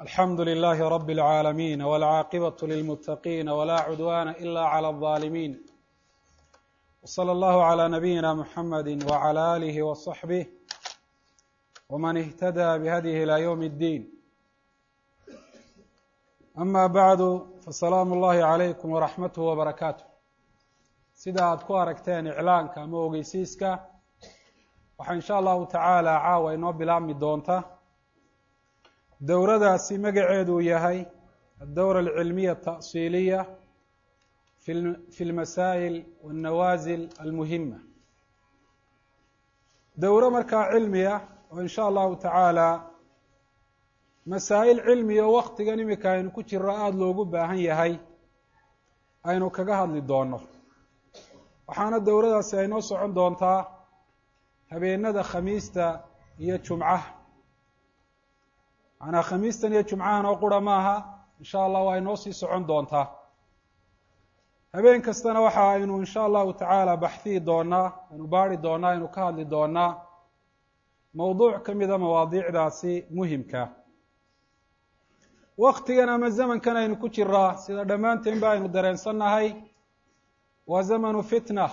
alxamdu لlh rb العاalمين wاlcاaqبة للمتقين وlا cdوان إlا عlى الظالمين وصلى الlه عlى نبيinا mحmd وعlى آlه وصحبه وmن اهتdى بhdيه إlى yوم الdين أmا bعd faسlاam الlahi عalayكم وraxmaته وbarakaaته sida aad ku aragteen iclaanka ama ogeysiiska waxaa in sha allahu tacaala caawa inoo bilaabmi doonta dowradaasi magaceedu yahay addowra alcilmiya ata'siiliya fi lmasaa'il wاnnawaasil almuhima dowro markaa cilmiya oo in sha allahu tacaala masaa'il cilmiya oo waktigan imika aynu ku jiro aada loogu baahan yahay aynu kaga hadli doono waxaana dowradaasi ay noo socon doontaa habeenada khamiista iyo jumcaha macnaa khamiistan iyo jumcahan oo qura maaha in sha allah waa inoo sii socon doontaa habeen kastana waxa aynu in sha allahu tacaala baxhiyi doonaa aynu baari doonaa aynu ka hadli doonaa mowduuc ka mida mawaadiicdaasi muhimka waktigan ama zamankan aynu ku jiraa sida dhammaanteen ba aynu dareensannahay waa zamanu fitna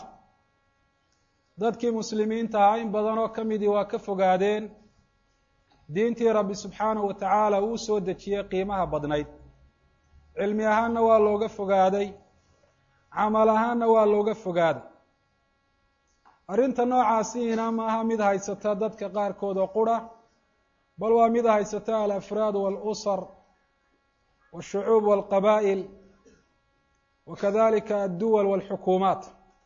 dadkii muslimiinta ahaa in badan oo ka midii waa ka fogaadeen diintii rabbi subxaanahu wa tacaala uu soo dejiyey qiimaha badnayd cilmi ahaanna waa looga fogaaday camal ahaanna waa looga fogaaday arrinta noocaasiina maaha mid haysata dadka qaarkood oo qura bal waa mid haysata alafraad waalusar waashucuub walqabaa'il wa kadalika adduwal walxukuumaat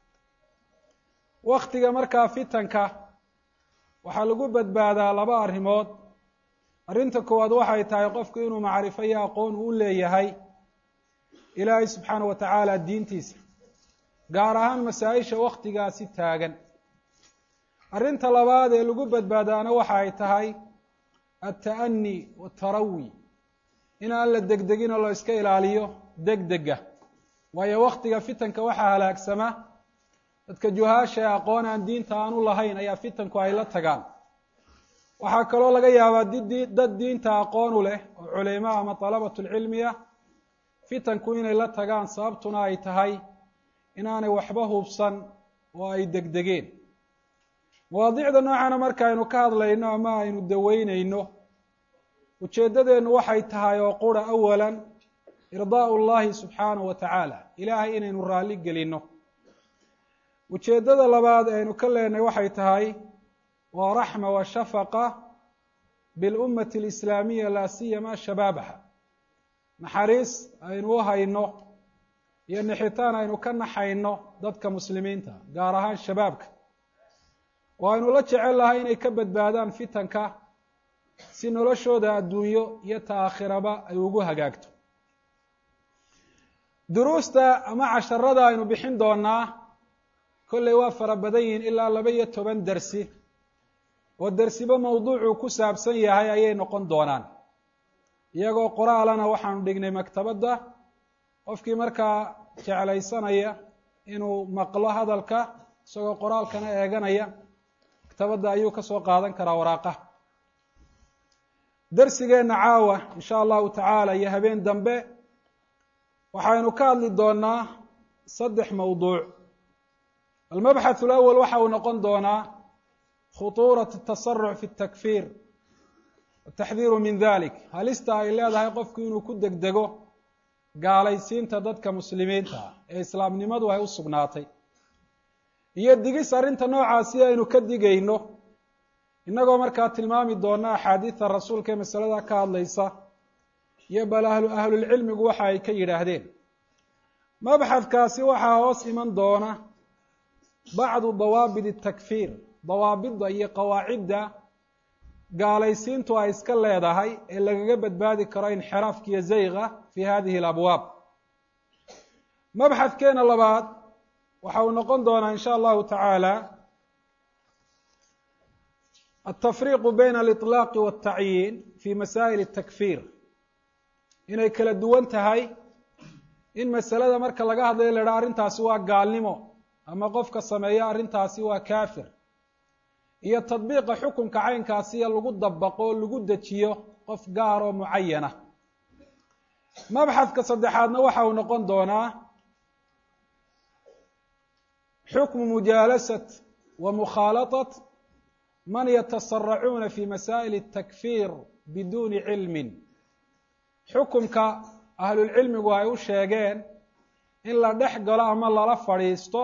waktiga markaa fitanka waxaa lagu badbaadaa laba arrimood arrinta koowaad waxay tahay qofku inuu macrifo iyo aqoon uu leeyahay ilaahay subxaana wa tacaala diintiisa gaar ahaan masaa-isha waktigaasi taagan arrinta labaad ee lagu badbaadaana waxa ay tahay alta'ani watarawi in aan la degdegin oo la iska ilaaliyo degdega waayo waktiga fitanka waxaa halaagsama dadka juhaasha ee aqoon aan diinta aanu lahayn ayaa fitanku ay la tagaan waxaa kaloo laga yaabaa dad diinta aqoon u leh oo culimo ama dalabatu lcilmiya fitanku inay la tagaan sababtuna ay tahay inaanay waxba hubsan oo ay degdegeen mawaadiicda noocana marka aynu ka hadlayno ama aynu daweyneyno ujeeddadeennu waxay tahay oo qura awalan irdaau llahi subxaanahu wa tacaala ilaahay inaynu raalli gelinno ujeeddada labaad aynu ka leenahay waxay tahay waa raxma wa shafaqa bilummati alislaamiya laa siyama shabaabaha naxariis aynu u hayno iyo nixitaan aynu ka naxayno dadka muslimiinta gaar ahaan shabaabka oo aynu la jecel lahay inay ka badbaadaan fitanka si noloshooda adduunyo iyo ta aakhiraba ay ugu hagaagto duruusta ama casharada aynu bixin doonaa kolley waa fara badan yihiin ilaa laba iyo toban dersi oo dersiba mawduucuu ku saabsan yahay ayay noqon doonaan iyagoo qoraalana waxaanu dhignay maktabadda qofkii markaa jeclaysanaya inuu maqlo hadalka isagoo qoraalkana eeganaya maktabadda ayuu ka soo qaadan karaa waraaqaha dersigeenna caawa in sha allahu tacaala iyo habeen dambe waxaynu ka hadli doonaa saddex mawduuc almabxath alawal waxa uu noqon doonaa khutuurat atasaruc fi اtakfiir wataxdiiru min dalik halista ay leedahay qofku inuu ku degdego gaalaysiinta dadka muslimiinta ah ee islaamnimadu ay u sugnaatay iyo digis arrinta noocaasi aynu ka digayno innagoo markaa tilmaami doona axaadiida rasuulka ee masalada ka hadlaysa iyo bal ahlu ahlulcilmigu waxa ay ka yidhaahdeen mabxadkaasi waxaa hoos iman doona bacdu dawaabit اtakfiir dawaabidda iyo qawaacidda gaalaysiintu ay iska leedahay ee lagaga badbaadi karo inxiraafka iyo zayga fi hadihi alabwaab mabxadkeena labaad waxa uu noqon doonaa in sha allahu tacaala altafriiqu bayna aliطlaaqi waاltacyiin fi masaa'il اtakfiir inay kala duwan tahay in masalada marka laga hadlayo la idhaha arrintaasi waa gaalnimo ama qofka sameeya arrintaasi waa kaafir iyo tadbiiqa xukunka caynkaasiya lagu dabaqo o lagu dejiyo qof gaar oo mucayana mabxadka saddexaadna waxa uu noqon doonaa xukmu mujaalasat wa mukhaalaطat man yatasaracuuna fi masaa'il الtakfir biduuni cilmin xukumka ahlulcilmigu ay u sheegeen in la dhex galo ama lala fadhiisto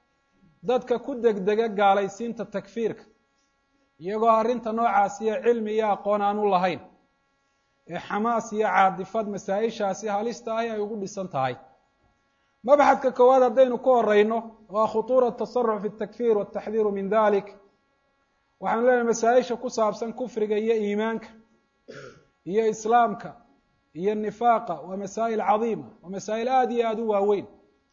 dadka ku degdega gaalaysiinta takfiirka iyagoo arrinta noocaasiyo cilmi iyo aqoon aan u lahayn ee xamaas iyo caadifad masaa-ishaasi halista ahi ay ugu dhisan tahay mabxadka koowaad haddaynu ku horeyno waa khutuura tasaruc fi اtakfir wataxdiiru min dalik waxaanu leenahay masaa-isha ku saabsan kufriga iyo iimaanka iyo islaamka iyo nifaaqa waa masaa'il cadiima waa masaa'il aada iyo aada u waaweyn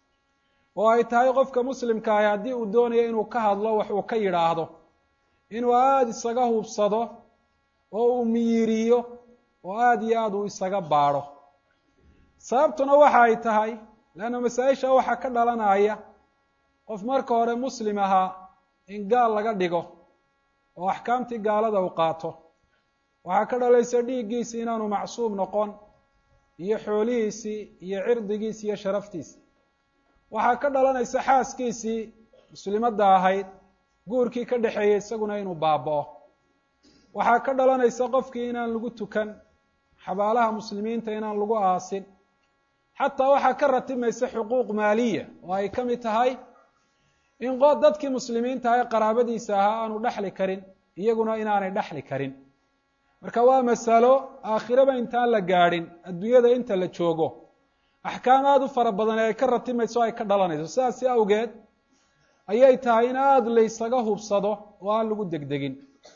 oo ay tahay qofka muslimka ahi haddii uu doonayo inuu ka hadlo wax uu ka yidhaahdo inuu aada isaga hubsado oo uu miyiriyo oo aada iyo aada uu isaga baadho sababtuna waxa ay tahay leanna masaa-isha waxaa ka dhalanaya qof marka hore muslim ahaa in gaal laga dhigo oo axkaamtii gaalada uu qaato waxaa ka dhalaysa dhiiggiisii inaanu macsuum noqon iyo xoolihiisii iyo cirdigiisi iyo sharaftiisi waxaa ka dhalanaysa xaaskiisii muslimadda ahayd guurkii ka dhexeeyey isaguna inuu baaba'o waxaa ka dhalanaysa qofkii inaan lagu tukan xabaalaha muslimiinta inaan lagu aasin xataa waxaa ka ratimaysa xuquuq maaliya oo ay ka mid tahay in dadkii muslimiinta ah ee qaraabadiisa ahaa aanu dhexli karin iyaguna inaanay dhexli karin marka waa masalo aakhiraba intaan la gaadhin adduunyada inta la joogo axkaam aada u fara badan ee ay ka ratimayso o ay ka dhalanayso sidaasi awgeed ayay tahay in aada laysaga hubsado oo aan lagu degdegin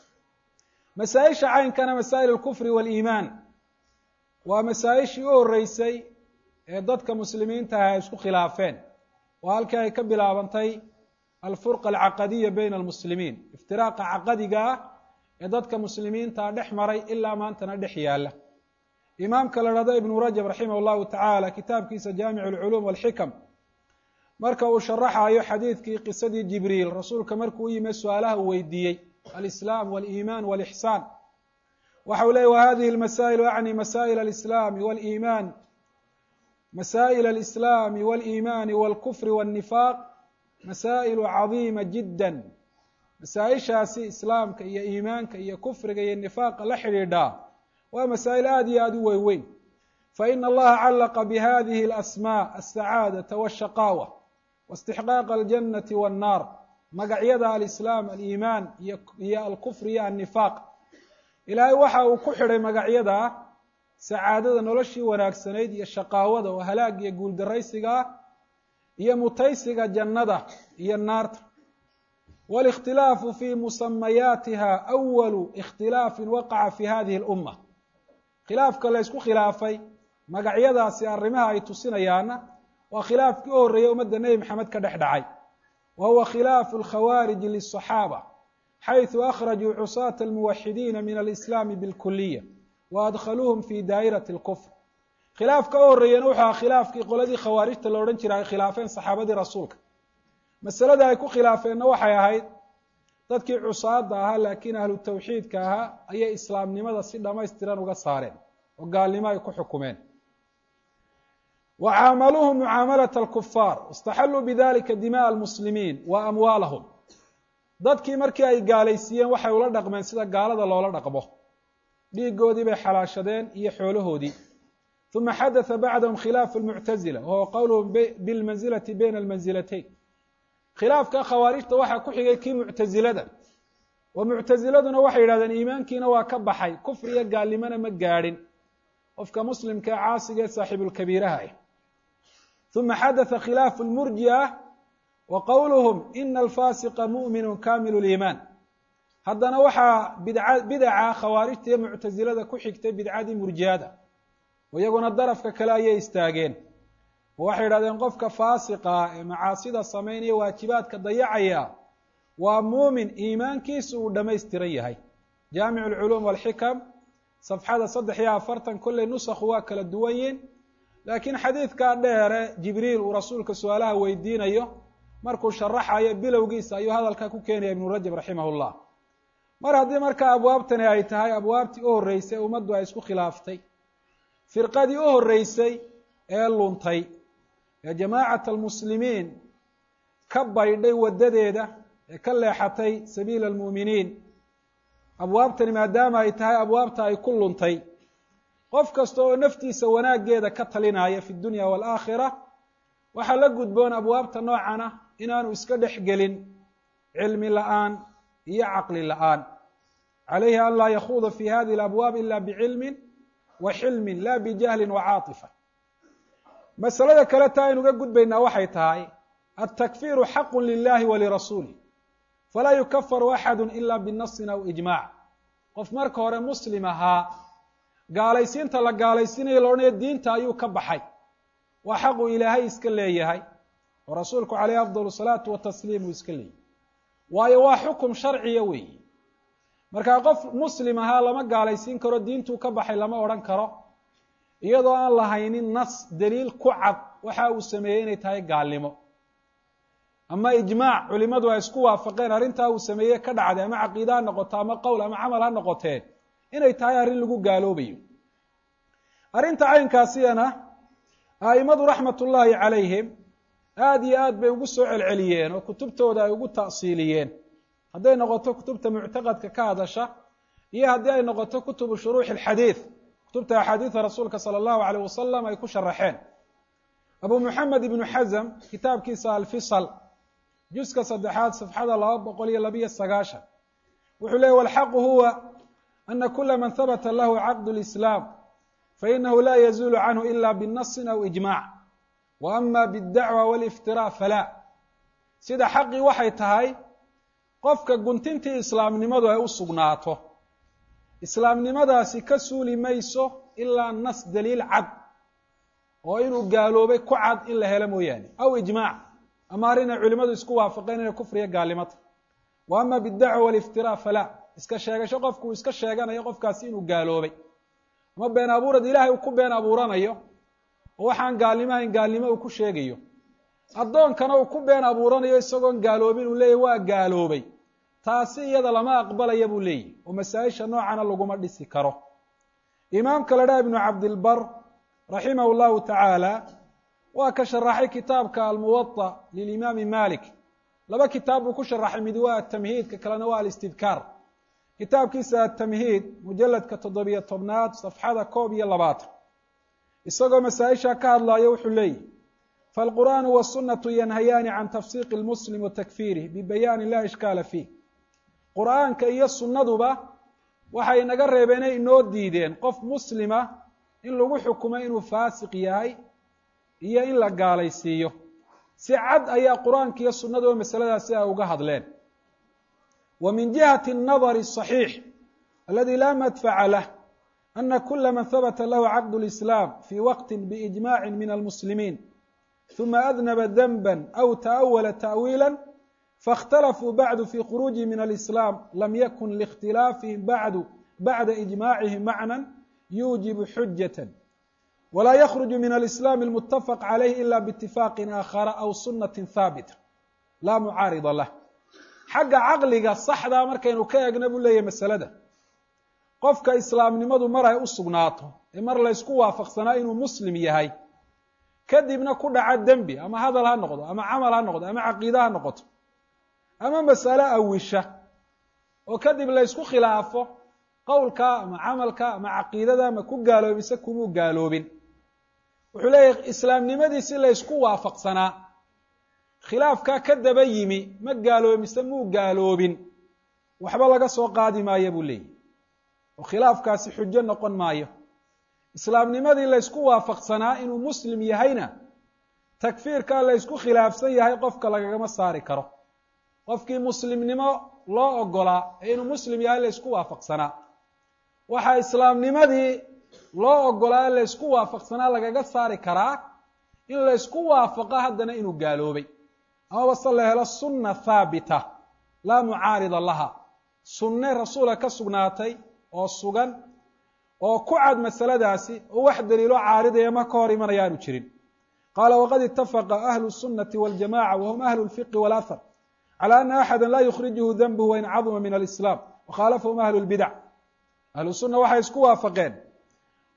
masaa-isha caynkana masaa'il alkufri waaliimaan waa masaa-ishii u horreysay ee dadka muslimiinta ah ay isku khilaafeen waa halkii ay ka bilaabantay alfurqa alcaqadiya bayna almuslimiin iftiraaqa caqadiga ah ee dadka muslimiintaa dhex maray ilaa maantana dhex yaalla imaamka la dhahdo ibnu rajab raximah llahu tacaala kitaabkiisa jaamic alculuum walxikam marka uu sharaxayo xadiidkii qisadii jibriil rasuulka markuu u yime su-aalaha uu weydiiyey alislaam waliimaan walixsaan waxa uu leeyay wa hadihi lmasaa'ilu acni masaa'il alislaami waliimaan masaa'il alislaami waliimaani walkufri walnifaaq masaa'ilu cadiima jiddan masaa-ishaasi islaamka iyo iimaanka iyo kufriga iyo nifaaqa la xidhiidhaa waa masaa'il aada iyo aada u weyweyn faina allaha callaqa bihadihi alasmaa alsacaadata washaqaawa waistixqaaqa aljannati wannaar magacyada alislaam aliimaan iyo alkufr iyo annifaaq ilaahay waxa uu ku xidhay magacyada sacaadada noloshii wanaagsanayd iyo shaqaawada oo halaag iyo guuldaraysiga ah iyo mutaysiga jannada iyo naarta wاlاkhtilaafu fi musamayaatiha أwalu اkhtilaafi waqaca fi hadihi اlأuma khilaafka la ysku khilaafay magacyadaasi arrimaha ay tusinayaana waa khilaafkii u horreeyey ummadda nebi maxamed ka dhex dhacay wa huwa khilaafu اlkhawaariji liلصaxaabة xayثu akhrajuu cusaata اlmuwaxidiina min alislaami bاlkuliya wa adkhaluuhum fi daa'irati اlkufr khilaafka u horreeyena wuxuu aha khilaafkii qoladii khawaarijta la odhan jiray ay khilaafeen saxaabadii rasuulka masalada ay ku khilaafeenna waxay ahayd dadkii cusaada ahaa laakiin ahlu tawxiidka ahaa ayay islaamnimada si dhamaystiran uga saareen oo gaalnimo ay ku xukumeen wa caamaluuhum mucaamalat alkufaar istaxalluu bidalika dima'a almuslimiin wa amwaalahum dadkii markii ay gaalaysiiyeen waxay ula dhaqmeen sida gaalada loola dhaqmo dhiigoodii bay xalaashadeen iyo xoolahoodii uma xadatha bacdahum khilaafu lmuctazila wahuwa qowluhum bilmanzilati bayna almanzilatayn khilaafka khawaarijta waxaa ku xigay kii muctazilada oo muctaziladuna waxay yidhahdeen iimaankiina waa ka baxay kufriyo gaalnimona ma gaadhin qofka muslimka ee caasiga ee saaxiibulkabiiraha ah uma xadatha khilaafu lmurji'a wa qowluhum ina alfasiqa mu'minu kamilu liimaan haddana waxaa bidca bidaca khawaarijta iyo muctazilada ku xigtay bidcadii murji'ada oo iyaguna darafka kale ayay istaageen oo waxay yidhahdeen qofka faasiqa ee macaasida samaynaya waajibaadka dayacaya waa muumin iimaankiisu uu dhamaystiran yahay jaamic alculuum walxikam safxada saddex iyo afartan kolley nusakhu waa kala duwan yiin laakiin xadiidkaa dheere jibriil uu rasuulka su-aalaha weydiinayo markuu sharaxayo bilowgiisa ayuu hadalkaa ku keenaya ibnu rajab raximah llah mar haddii markaa abwaabtani ay tahay abwaabtii u horreysay ummaddu ay isku khilaaftay firqadii u horreysay ee luntay ee jamaacat almuslimiin ka baydhay waddadeeda ee ka leexatay sabiila almu'miniin abwaabtani maadaama ay tahay abwaabta ay ku luntay qof kasta oo naftiisa wanaaggeeda ka talinaya fi dunya waalaakhira waxaa la gudboon abwaabta noocana inaanu iska dhex gelin cilmi la'aan iyo caqli la'aan calayhi an laa yakhuuda fi hadihi alabwaab ila bicilmin wa xilmin la bijahlin wa caatifa masalada kale taa aynuga gudbaynaa waxay tahay altakfiiru xaqu lilahi wa lirasuulih falaa yukafaru axadu ila binasin aw ijmac qof marka hore muslim ahaa gaalaysiinta la gaalaysiinayo la odhanayo diinta ayuu ka baxay waa xaqu ilaahay iska leeyahay oo rasuulku caleyhi afdal salaatu watasliim uu iska leeyahy waayo waa xukum sharciya weeyi markaa qof muslim ahaa lama gaalaysiin karo diintuu ka baxay lama odhan karo iyadoo aan lahaynin nas daliil ku cad waxa uu sameeyey inay tahay gaalnimo ama ijmaac culimadu ay isku waafaqeen arrintaa uu sameeye ka dhacday ama caqiida ha noqoto ama qowl ama camal ha noqoteen inay tahay arrin lagu gaaloobayo arrinta caynkaasiyana a'imadu raxmatullaahi calayhim aada iyo aad bay ugu soo celceliyeen oo kutubtooda ay ugu ta'siiliyeen hadday noqoto kutubta muctaqadka ka hadasha iyo haddii ay noqoto kutubu shuruuxi alxadiid kutubta axaadiida rasuulka sala allahu alayh wasalam ay ku sharaxeen abu muxamed ibnu xasm kitaabkiisa alfisal juska saddexaad safxada laba boqol iyo labiyo sagaashan wuxuu leeyay walxaqu huwa ana kula man habata lahu caqd lislaam fainahu la yazuulu canhu ila binasin aw ijmac wa ama bاdacwa wاliftirا falaa sida xaqii waxay tahay qofka guntintii islaamnimadu ay u sugnaato islaamnimadaasi ka suuli mayso ilaa nas daliil cad oo inuu gaaloobay ku cad in la helo mooyaane aw ijmaac ama arrin ay culimadu isku waafaqeen inay kufriya gaalnimata wa ama bidacwa waliftira falaa iska sheegasho qofku uu iska sheeganayo qofkaasi inuu gaaloobay ama been abuurad ilaahay uu ku been abuuranayo oo waxaan gaalnimo ahayn gaalnimo uu ku sheegayo addoonkana uu ku been abuuranayo isagoon gaaloobin uu leeyahy waa gaaloobay taasi iyada lama aqbalaya buu leeyahy oo masaa-isha noocana laguma dhisi karo imaamka la dhaha ibnu cabdilbar raximah llahu tacaala waa ka sharaxay kitaabka almuwaطa lilimaami malik laba kitaab buu ku sharaxay mid waa atamhiidka kalena waa alistidkaar kitaabkiisa atamhiid mujaladka toddobiyo tobnaad safxada koob iyo labaatan isagoo masaa-isha ka hadlayo wuxuu leeyihi falqur'aanu wاsunatu yanhayaani can tafsiiqi lmuslim wa takfiirih bibayaani la ishkaala fiih qur'aanka iyo sunnaduba waxay naga reebeenay inoo diideen qof muslima in lagu xukumo inuu faasiq yahay iyo in la gaalaysiiyo si cad ayaa qur-aanka iyo sunnaduba masaladaasi ay uga hadleen wa min jihati الnadr الصaxiix aladi la madfaca lah ana kula man habata lahu caqd اlislaam fi waqti biijmaci min almuslimiin ثuma adnaba denba aw taأwala ta'wiila faاkhtalafuu bacdu fi khuruuji min alislaam lam yakun liاkhtilaafihim bacdu bacda ijmacihim macna yuujibu xujaة wlaa ykruju min alislaam اlmutafaq calayh ila biitifaaqi aakhara aw sunati haabita laa mucaarida lah xagga caqliga saxdaa markaynu ka eegna buu leeyahy masalada qofka islaamnimadu mar ay u sugnaato ee mar laysku waafaqsanaa inuu muslim yahay kadibna ku dhaca dembi ama hadal ha noqdo ama camal ha noqdo ama caqiide ha noqoto ama masale awisha oo kadib laysku khilaafo qowlka ama camalka ama caqiidada ama ku gaaloobise kumuu gaaloobin wuxuu leeyahy islaamnimadiisi laysku waafaqsanaa khilaafkaa ka daba yimi ma gaaloomise muu gaaloobin waxba laga soo qaadi maayo buu leeyahy oo khilaafkaasi xujo noqon maayo islaamnimadii laysku waafaqsanaa inuu muslim yahayna takfiirkaa laysku khilaafsan yahay qofka lagagama saari karo qofkii muslimnimo loo ogolaa ee inuu muslim yahay laysku waafaqsanaa waxaa islaamnimadii loo ogolaa ee laysku waafaqsanaa lagaga saari karaa in laysku waafaqo haddana inuu gaaloobay amaba se la helo sunna haabita laa mucaarida laha sunne rasuula ka sugnaatay oo sugan oo ku cad masaladaasi oo wax daliilo caaridaya ma ka hor imanaya aanu jirin qaala waqad itafaqa ahlu الsunati waاljamaca wahum ahlu اlfiqi wاlahar calى ana axada la yukhrijuhu denbuhu wain caduma min alislaam wakhaalafahum ahlu اlbidac ahlu sunna waxay isku waafaqeen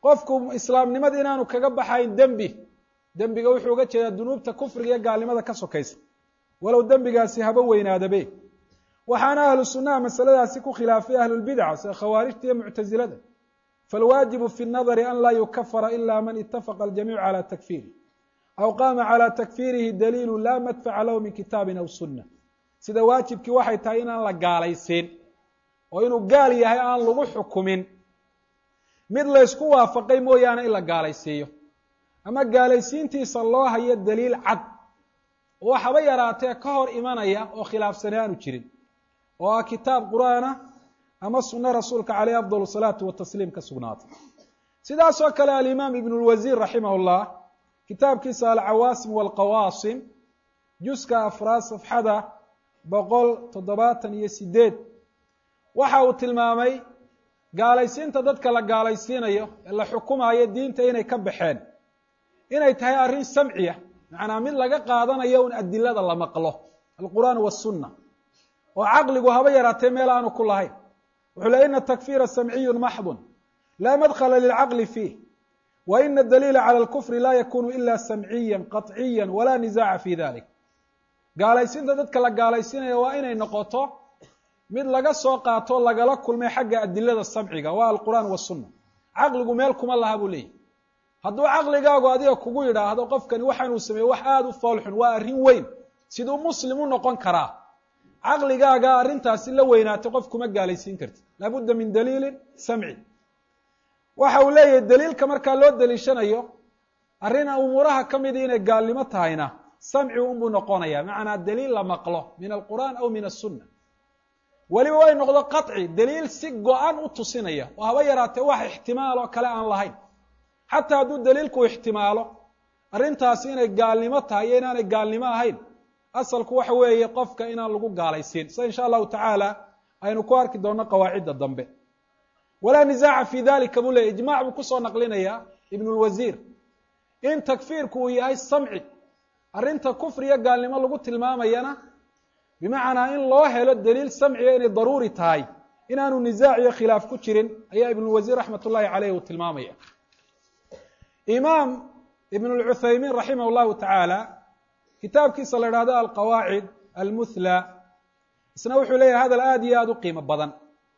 qofku islaamnimada inaanu kaga baxayn dembi dembiga wuxuu uga jeedaa dunuubta kufriga iyo gaalnimada ka sokaysa walow dembigaasi haba weynaadabe waxaana ahlu sunnaha masaladaasi ku khilaafay ahlulbidca sida khawaarijta iyo muctasilada falwaajibu fi nnadari an laa yukafara ila man itafaqa aljamiicu cala takfiiri aw qaama cala takfiirihi daliilu laa madfaca lahu min kitaabin aw sunna sida waajibkii waxay tahay inaan la gaalaysiin oo inuu gaal yahay aan lagu xukumin mid laysku waafaqay mooyaane in la gaalaysiiyo ama gaalaysiintiisa loo hayo daliil cad oo waxaba yaraatee ka hor imanaya oo khilaafsani aanu jirin oo ah kitaab qur-aana ama sunno rasuulka caleyh afdal salaatu watasliim ka sugnaatay sidaasoo kale alimaam ibn lwasiir raximah llah kitaabkiisa alcawaasim walqawaasim juska afraad safxada boqol toddobaatan iyo sideed waxa uu tilmaamay gaalaysiinta dadka la gaalaysiinayo ee la xukumayo diinta inay ka baxeen inay tahay arrin samciya macnaa mid laga qaadanayo un adilada la maqlo alqur'aan wasunna oo caqligu haba yaraatee meel aanu ku lahayn wuxuu le ina takfiira samciyun maxdun laa madkhala lilcaqli fiih wa ina daliila cala alkufri laa yakunu ila samciya qaطciya walaa nisaaca fi dalik gaalaysiinta dadka la gaalaysiinaya waa inay noqoto mid laga soo qaato lagala kulmay xagga adilada samciga waa alqur'aan wasunna caqligu meel kuma laha buu leeyahy hadduu caqligaagu adiga kugu yidhaahdo qofkani waxaanuu sameeyey wax aada u foolxun waa arrin weyn siduu muslim u noqon karaa caqligaaga arrintaasi la weynaatay qof kuma gaalaysiin karti laabudda min daliilin samci waxa uu leeyahay daliilka markaa loo daliishanayo arrin umuuraha ka midi inay gaalnimo tahayna samci unbuu noqonaya macnaa daliil la maqlo min alqur'aan aw min asunna weliba way noqdo qaطci daliil si go-an u tusinaya oo haba yaraatee wax ixtimaal oo kale aan lahayn xataa hadduu daliilku ixtimaalo arrintaasi inay gaalnimo tahay iyo inaanay gaalnimo ahayn asalku waxa weeye qofka inaan lagu gaalaysiin sida insha allahu tacaala aynu ku arki doonno qawaacidda dambe walaa nisaaca fi dalika buu leeyay ijmac buu kusoo naqlinayaa ibn lwasiir in takfiirku uu yahay samci arrinta kufriya gaalnimo lagu tilmaamayana bimacnaa in loo helo daliil samciga inay daruuri tahay inaanu nisaac iyo khilaaf ku jirin ayaa ibn lwasiir raxmat ullahi caleyh uu tilmaamaya imaam ibn lcuthaymiin raximah llahu tacaala kitaabkiisa la idhahdo alqawaacid almuthla isna wuxuu leeyahay hadal aada iyo aada u qiimo badan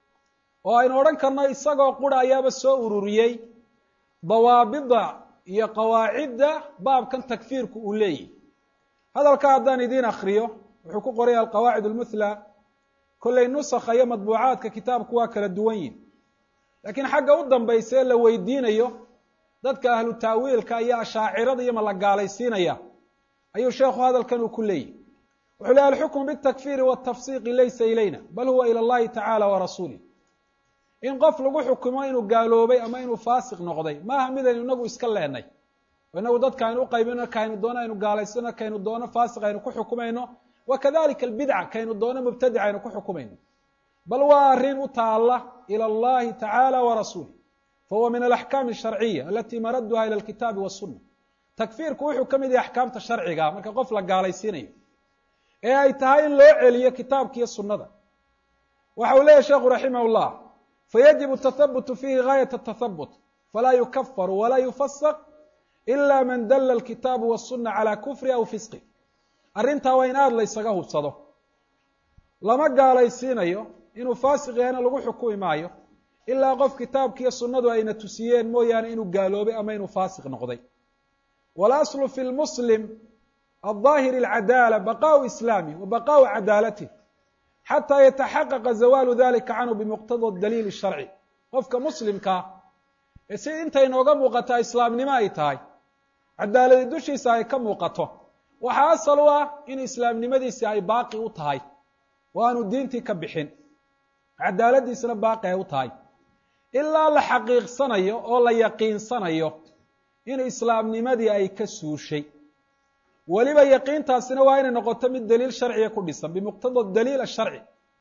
oo aynu odhan karno isagoo qura ayaaba soo ururiyey dawaabida iyo qawaacidda baabkan takfiirku uu leeyahy hadalka haddaan idiin akriyo wuxuu ku qoraya alqawaacid almuthla kollay nusakha iyo madbuucaadka kitaabku waa kala duwan yihin laakiin xagga u dambaysa ee la weydiinayo dadka ahlu taawiilka iyo ashaacirada iyo ma la gaalaysiinaya ayuu sheekhu hadalkan uu ku leeyahy wuxuu lehy alxukmu bitakfiiri watafsiqi laysa ilayna bal huwa ila allahi tacala wa rasuulih in qof lagu xukumo inuu gaaloobay ama inuu faasiq noqday maaha midaynu inagu iska leenay oo inagu dadka aynu uqaybino kaynu doono aynu gaalaysano kaynu doono faasiq aynu ku xukumayno wa kadalika albidca kaynu doono mubtadic aynu ku xukumayno bal waa arrin u taala ila allahi tacala wa rasuulih fahuwa min alaxkaami asharciya alati maraduha ila alkitaabi wasuna takfiirku wuxuu ka mid yahay axkaamta sharciga marka qof la gaalaysiinayo ee ay tahay in loo celiyo kitaabka iyo sunnada waxa uu leeyahy sheekhu raximah llah fayajibu athabutu fiihi gaayat athathabut falaa yukafaru walaa yufasaq ila man dalla alkitaabu wasuna calaa kufri aw fisqi arrintaa waa in aada laysaga hubsado lama gaalaysiinayo inuu faasiq yahayna lagu xukumi maayo ilaa qof kitaabkiiyo sunnadu ayna tusiyeen mooyaane inuu gaaloobay ama inuu faasiq noqday walaslu fi lmuslim alظaahiri alcadaala baqaau islaamih wa baqaau cadaalatih xataa yataxaqaqa zawaalu dalika canhu bimuqtada daliil sharci qofka muslimkaa ee si intay nooga muuqataa islaamnimo ay tahay cadaaladi dushiisa ay ka muuqato waxaa asal u ah in islaamnimadiisi ay baaqi u tahay oo aanu diintii ka bixin cadaaladiisna baaqi ay u tahay ilaa la xaqiiqsanayo oo la yaqiinsanayo in islaamnimadii ay ka suushay weliba yaqiintaasina waa inay noqoto mid daliil sharciga ku dhisan bimuqtada daliil asharci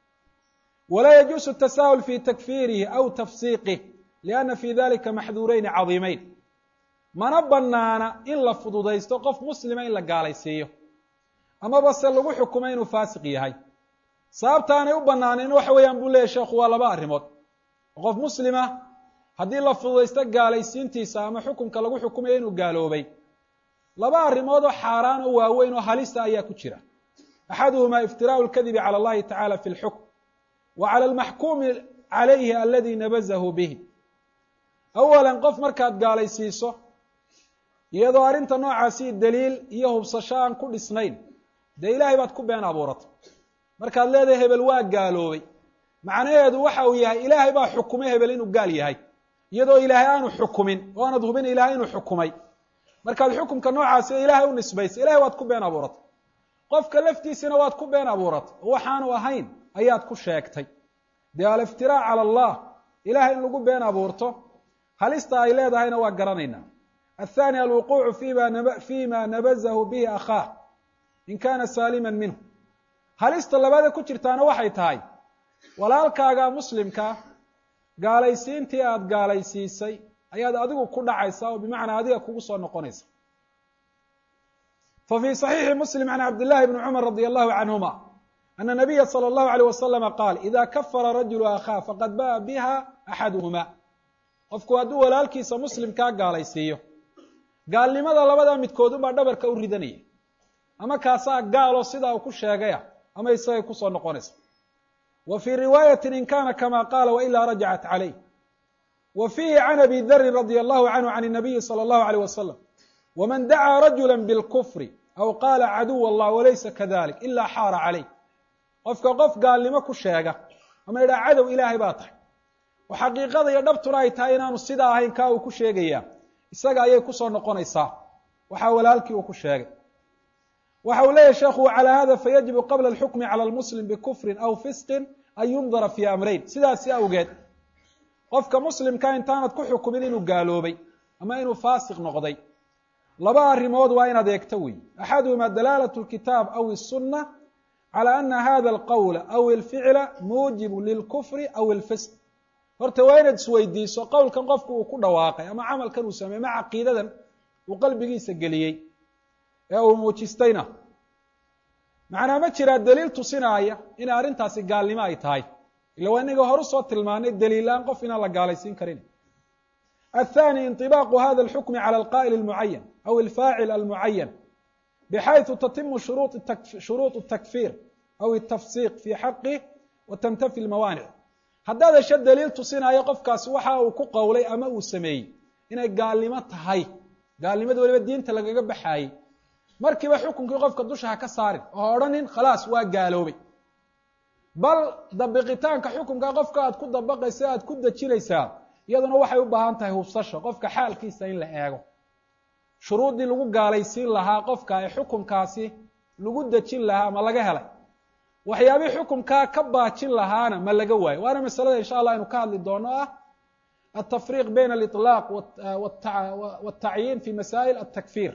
walaa yajuusu tasaahul fi takfiirihi aw tafsiiqih lianna fi dalika maxduureyni cadiimeyn mana banaana in la fududaysto qof muslima in la gaalaysiiyo amaba se lagu xukumo inuu faasiq yahay sababta aanay u banaaneyn waxa weeyaan buu leeyahy sheekhu waa laba arrimood qof muslima haddii la fududaysto gaalaysiintiisa ama xukunka lagu xukumayo inuu gaaloobay laba arrimood oo xaaraan oo waaweyn oo halista ayaa ku jira axaduhumaa iftiraau lkadibi cala allahi tacala fi lxukm wa cala almaxkuumi calayhi aladi nabazahu bihi awalan qof markaad gaalaysiiso iyadoo arrinta noocaasi daliil iyo hubsasho aan ku dhisnayn dee ilaahay baad ku been abuuratay markaad leedahay hebel waa gaaloobay macnaheedu waxa uu yahay ilaahay baa xukumay hebel inuu gaal yahay iyadoo ilaahay aanu xukumin oo aanad hubin ilaahay inuu xukumay markaad xukumka noocaasi ilaahay u nisbaysay ilahay waad ku been abuuratay qofka laftiisana waad ku been abuuratay oo waxaanu ahayn ayaad ku sheegtay dee aliftiraac cala allah ilahay in lagu been abuurto halista ay leedahayna waa garanaynaa athani alwuquucu fima nabazahu bihi akhaah in kana saaliman minhu halista labaada ku jirtaana waxay tahay walaalkaaga muslimka gaalaysiintii aada gaalaysiisay ayaad adigu ku dhacaysaa oo bimacnaa adiga kugu soo noqonaysa fa fii صaxiixi muslim can cabdillahi bni cumar radi allahu canhuma ana nabiya salى اllahu alيyh waslama qaal ida kafara rajulu akhaa faqad ba'a biha axaduhuma qofku hadduu walaalkiisa muslimkaa gaalaysiiyo gaalnimada labadaa midkood unbaa dhabarka u ridanaya ama kaasaa gaalo sidaa uu ku sheegaya ama isagay kusoo noqonaysa wa fii riwaayati in kana kama qaala wailaa rajacat calayh wa fiihi can abi darin radia allahu canhu can nabiyi salى اllahu alيyh wasalam wman dacaa rajula bilkufri aw qaala caduw allah walaysa kadalik ilaa xaara calayh qofka qof gaalnimo ku sheega ama idhaa cadow ilaahay baa tahay oo xaqiiqada iyo dhabtuna ay tahay inaanu sidaa ahayn kaa uu ku sheegayaa isaga ayay kusoo noqonaysaa waxaa walaalkii uu ku sheegay waxa uu leeyahy sheekhu calaa hada fayajibu qabla alxukmi cala lmuslim bikufrin aw fisqin an yundara fii amrayn sidaasi awgeed qofka muslimka intaanad ku xukumin inuu gaaloobay ama inuu faasiq noqday laba arrimood waa inaad eegto wey axaduhuma dalaalat lkitaab aw الsuna calى ana hada alqowla aw alficla muujibu lilkufri aw alfisq horta waa inaad isweydiiso qowlkan qofku uu ku dhawaaqay ama camalkan uu sameeyey ma caqiidadan uu qalbigiisa geliyey ee uu muujistayna macnaa ma jiraa daliil tusinaaya inay arrintaasi gaalnimo ay tahay ila waa inaga horu soo tilmaanay daliilaan qof inaan la gaalaysiin karin الثاني انطباق hذا الحكم على القائل المعين أو الفاعل المعين بحيث تتم شhuروط التكفير أو التفسيق في حقه وتنتفي الموانع haddaad hesho daliil tusinaayo qofkaasi waxa uu ku qowlay ama uu sameeyey inay gaalnimo tahay gaalnimada weliba diinta lagaga baxaayey markiiba xukunkii qofka dusha ha ka saarin oo ha odhanin khalaas waa gaaloobay bal dabiqitaanka xukunka qofka aad ku dabaqaysa aad ku dejinaysaa iyaduna waxay u baahan tahay hubsasho qofka xaalkiisa in la eego shuruuddii lagu gaalaysiin lahaa qofka ee xukunkaasi lagu dejin lahaa ma laga helay waxyaabihii xukunkaa ka baajin lahaana ma laga waayo waana masalada insha allah aynu ka hadli doono ah altafriiq bayna aliطlaaq wاtacyiin fi masaa'il atakfir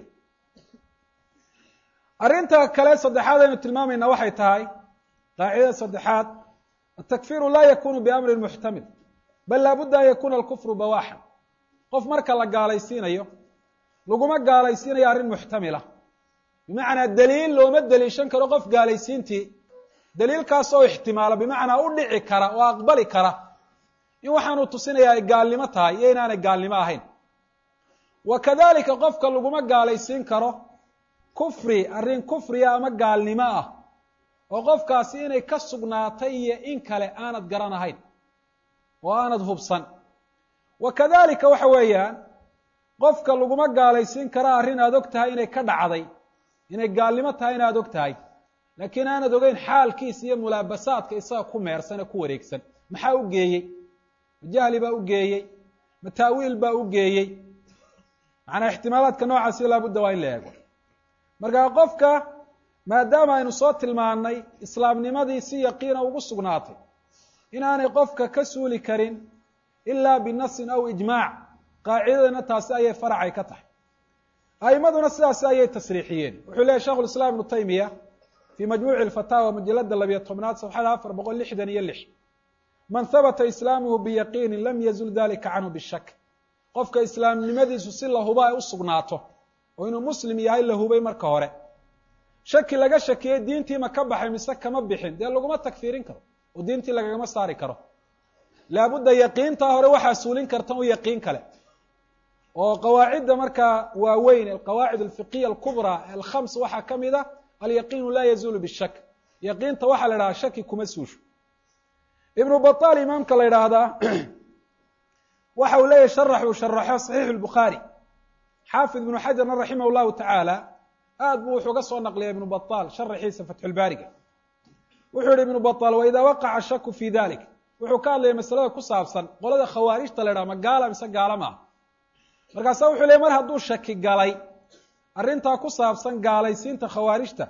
arrinta kale saddexaad aynu tilmaamayna waxay tahay qaacidada saddexaad atakfiru la yakunu biamrin muxtamil bal laabudda an yakuna alkufru bawaaxan qof marka la gaalaysiinayo laguma gaalaysiinayo arrin muxtamila bimacnaa daliil looma deliishan karo qof gaalaysiintii daliilkaas oo ixtimaala bimacnaa u dhici kara oo aqbali kara in waxaanuu tusinaya ay gaalnimo tahay iyo inaanay gaalnimo ahayn wa kadalika qofka laguma gaalaysiin karo kufri arrin kufriya ama gaalnimo ah oo qofkaasi inay ka sugnaatay iyo in kale aanad garanahayn oo aanad hubsan wa kadalika waxa weeyaan qofka laguma gaalaysiin kara arrin aad og tahay inay ka dhacday inay gaalnimo tahay inaad og tahay laakiin aanad ogeyn xaalkiisa iyo mulaabasaadka isaga ku meersan ee ku wareegsan maxaa u geeyey ma jahli baa u geeyey ma taawiil baa u geeyey macnaa ixtimaalaadka noocaasi laabudda waa in la eego markaa qofka maadaama aynu soo tilmaannay islaamnimadii si yaqiina ugu sugnaatay inaanay qofka ka suuli karin ilaa binasin aw ijmaac qaacidadana taasi ayay faracay ka tahay a'imaduna sidaasi ayay tasriixiyeen wuxuu leeyahy shekhu lislaam ibnu taymiya fii majmuuci lfataawa majalada labiyo tobnaad safxada afar boqol lixdan iyo lix man habata islaamuhu biyaqiinin lam yazul dalika canhu bishak qofka islaamnimadiisu si la huba ay u sugnaato oo inuu muslim yahay la hubay marka hore shaki laga shakiyey diintii ma ka baxay mise kama bixin dee laguma takfiirin karo oo diintii lagagama saari karo laabudda yaqiintaa hore waxaa suulin karta un yaqiin kale oo qawaacidda markaa waaweyn alqawaacid alfiqiya alkubraa alkhams waxaa ka mid a alyaqiinu laa yazuulu bishak yaqiinta waxaa la idhahaa shaki kuma suusho ibnu baطal imaamka la idhaahdaa waxa uu leeyahy sharax uu sharaxo saxiixu lbukhaari xaafid ibnu xajarna raximah llahu tacaala aad buu wuxuu ga soo naqliya ibnu baطal sharaxiisa fatxulbaariga wuxuu yihi ibnu baطal waidaa waqaca shaku fi dalik wuxuu ka hadlaya masalada ku saabsan qolada khawaarijta la idhaha ma gaala mise gaala maaha markaasa wuxuu leey mar hadduu shaki galay arrintaa ku saabsan gaalaysiinta khawaarijta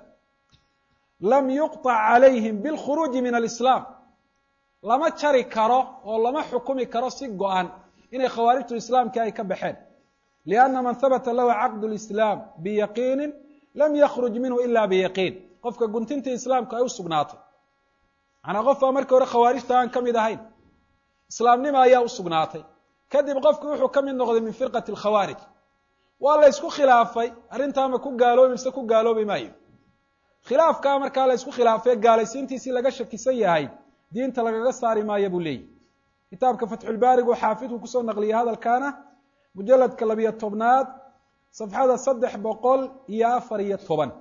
lam yuqطac calayhim bilkhuruuji min alislaam lama jari karo oo lama xukumi karo si go-an inay khawaarijtu islaamkii ay ka baxeen lianna man habata lahu caqdu lislaam biyaqiini lam yakruj minhu ila biyaqiin qofka guntintii islaamku ay u sugnaatay macnaa qof baa markii hore khawaarijta aan ka mid ahayn islaamnima ayaa u sugnaatay kadib qofku wuxuu ka mid noqday min firqati alkhawaarij waa la ysku khilaafay arrintaa ma ku gaaloobi mise ku gaaloobi maayo khilaafkaa markaa la ysku khilaafay gaalaysiintiisii laga shakisan yahay diinta lagaga saari maayo buu leeyahy kitaabka fatxulbaarigu xaafidku kusoo naqliyay hadalkaana mujaladka labiyo tobnaad safxada saddex boqol iyo afar iyo toban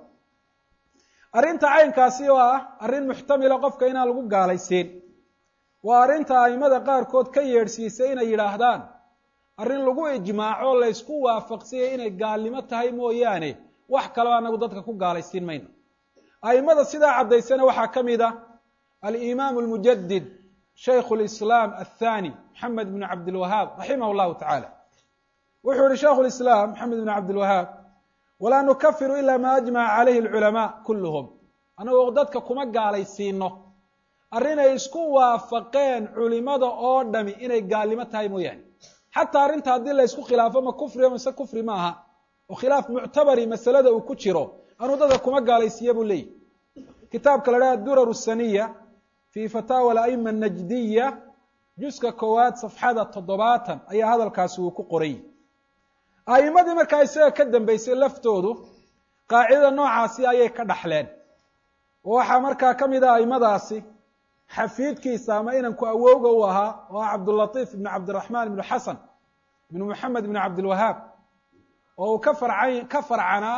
arrinta caynkaasi oo ah arrin muxtamila qofka inaan lagu gaalaysiin waa arrinta aimada qaarkood ka yeedhsiisay inay yidhaahdaan arrin lagu ijmaaco laysku waafaqsiyay inay gaalnimo tahay mooyaane wax kaleo anagu dadka ku gaalaysiin mayno aimada sidaa caddaysana waxaa ka mid ah alimaam almujadid shaykhu lislaam athani maxamed bnu cabdilwahaab raximah llahu tacaala wuxuu yihi shaikhu lislaam maxamed bnu cabdilwahaab walaa nukafiru ila ma ajmaca calayhi alculamaa kulluhum anagoo dadka kuma gaalaysiino arrinay isku waafaqeen culimada oo dhami inay gaalnimo tahay mooyaane xataa arrinta haddii la ysku khilaafo ma kufriyo mise kufri ma aha oo khilaaf muctabari masalada uu ku jiro anuu dadka kuma gaalaysiiya buu leeyahy kitaabka la dhaha durar saniya fi fataawa alaima anajdiya juska koowaad safxada toddobaatan ayaa hadalkaasi uu ku qoray a'imadii markaa isaga ka dambeysay laftoodu qaacidada noocaasi ayay ka dhaxleen oo waxaa markaa ka mid ah aimadaasi xafiidkiisa ama inanku awowga u ahaa oo ah cabdulatiif ibnu cabdiraxmaan ibnu xasan ibnu moxamed ibnu cabdilwahaab oo uu ka farcan ka farcanaa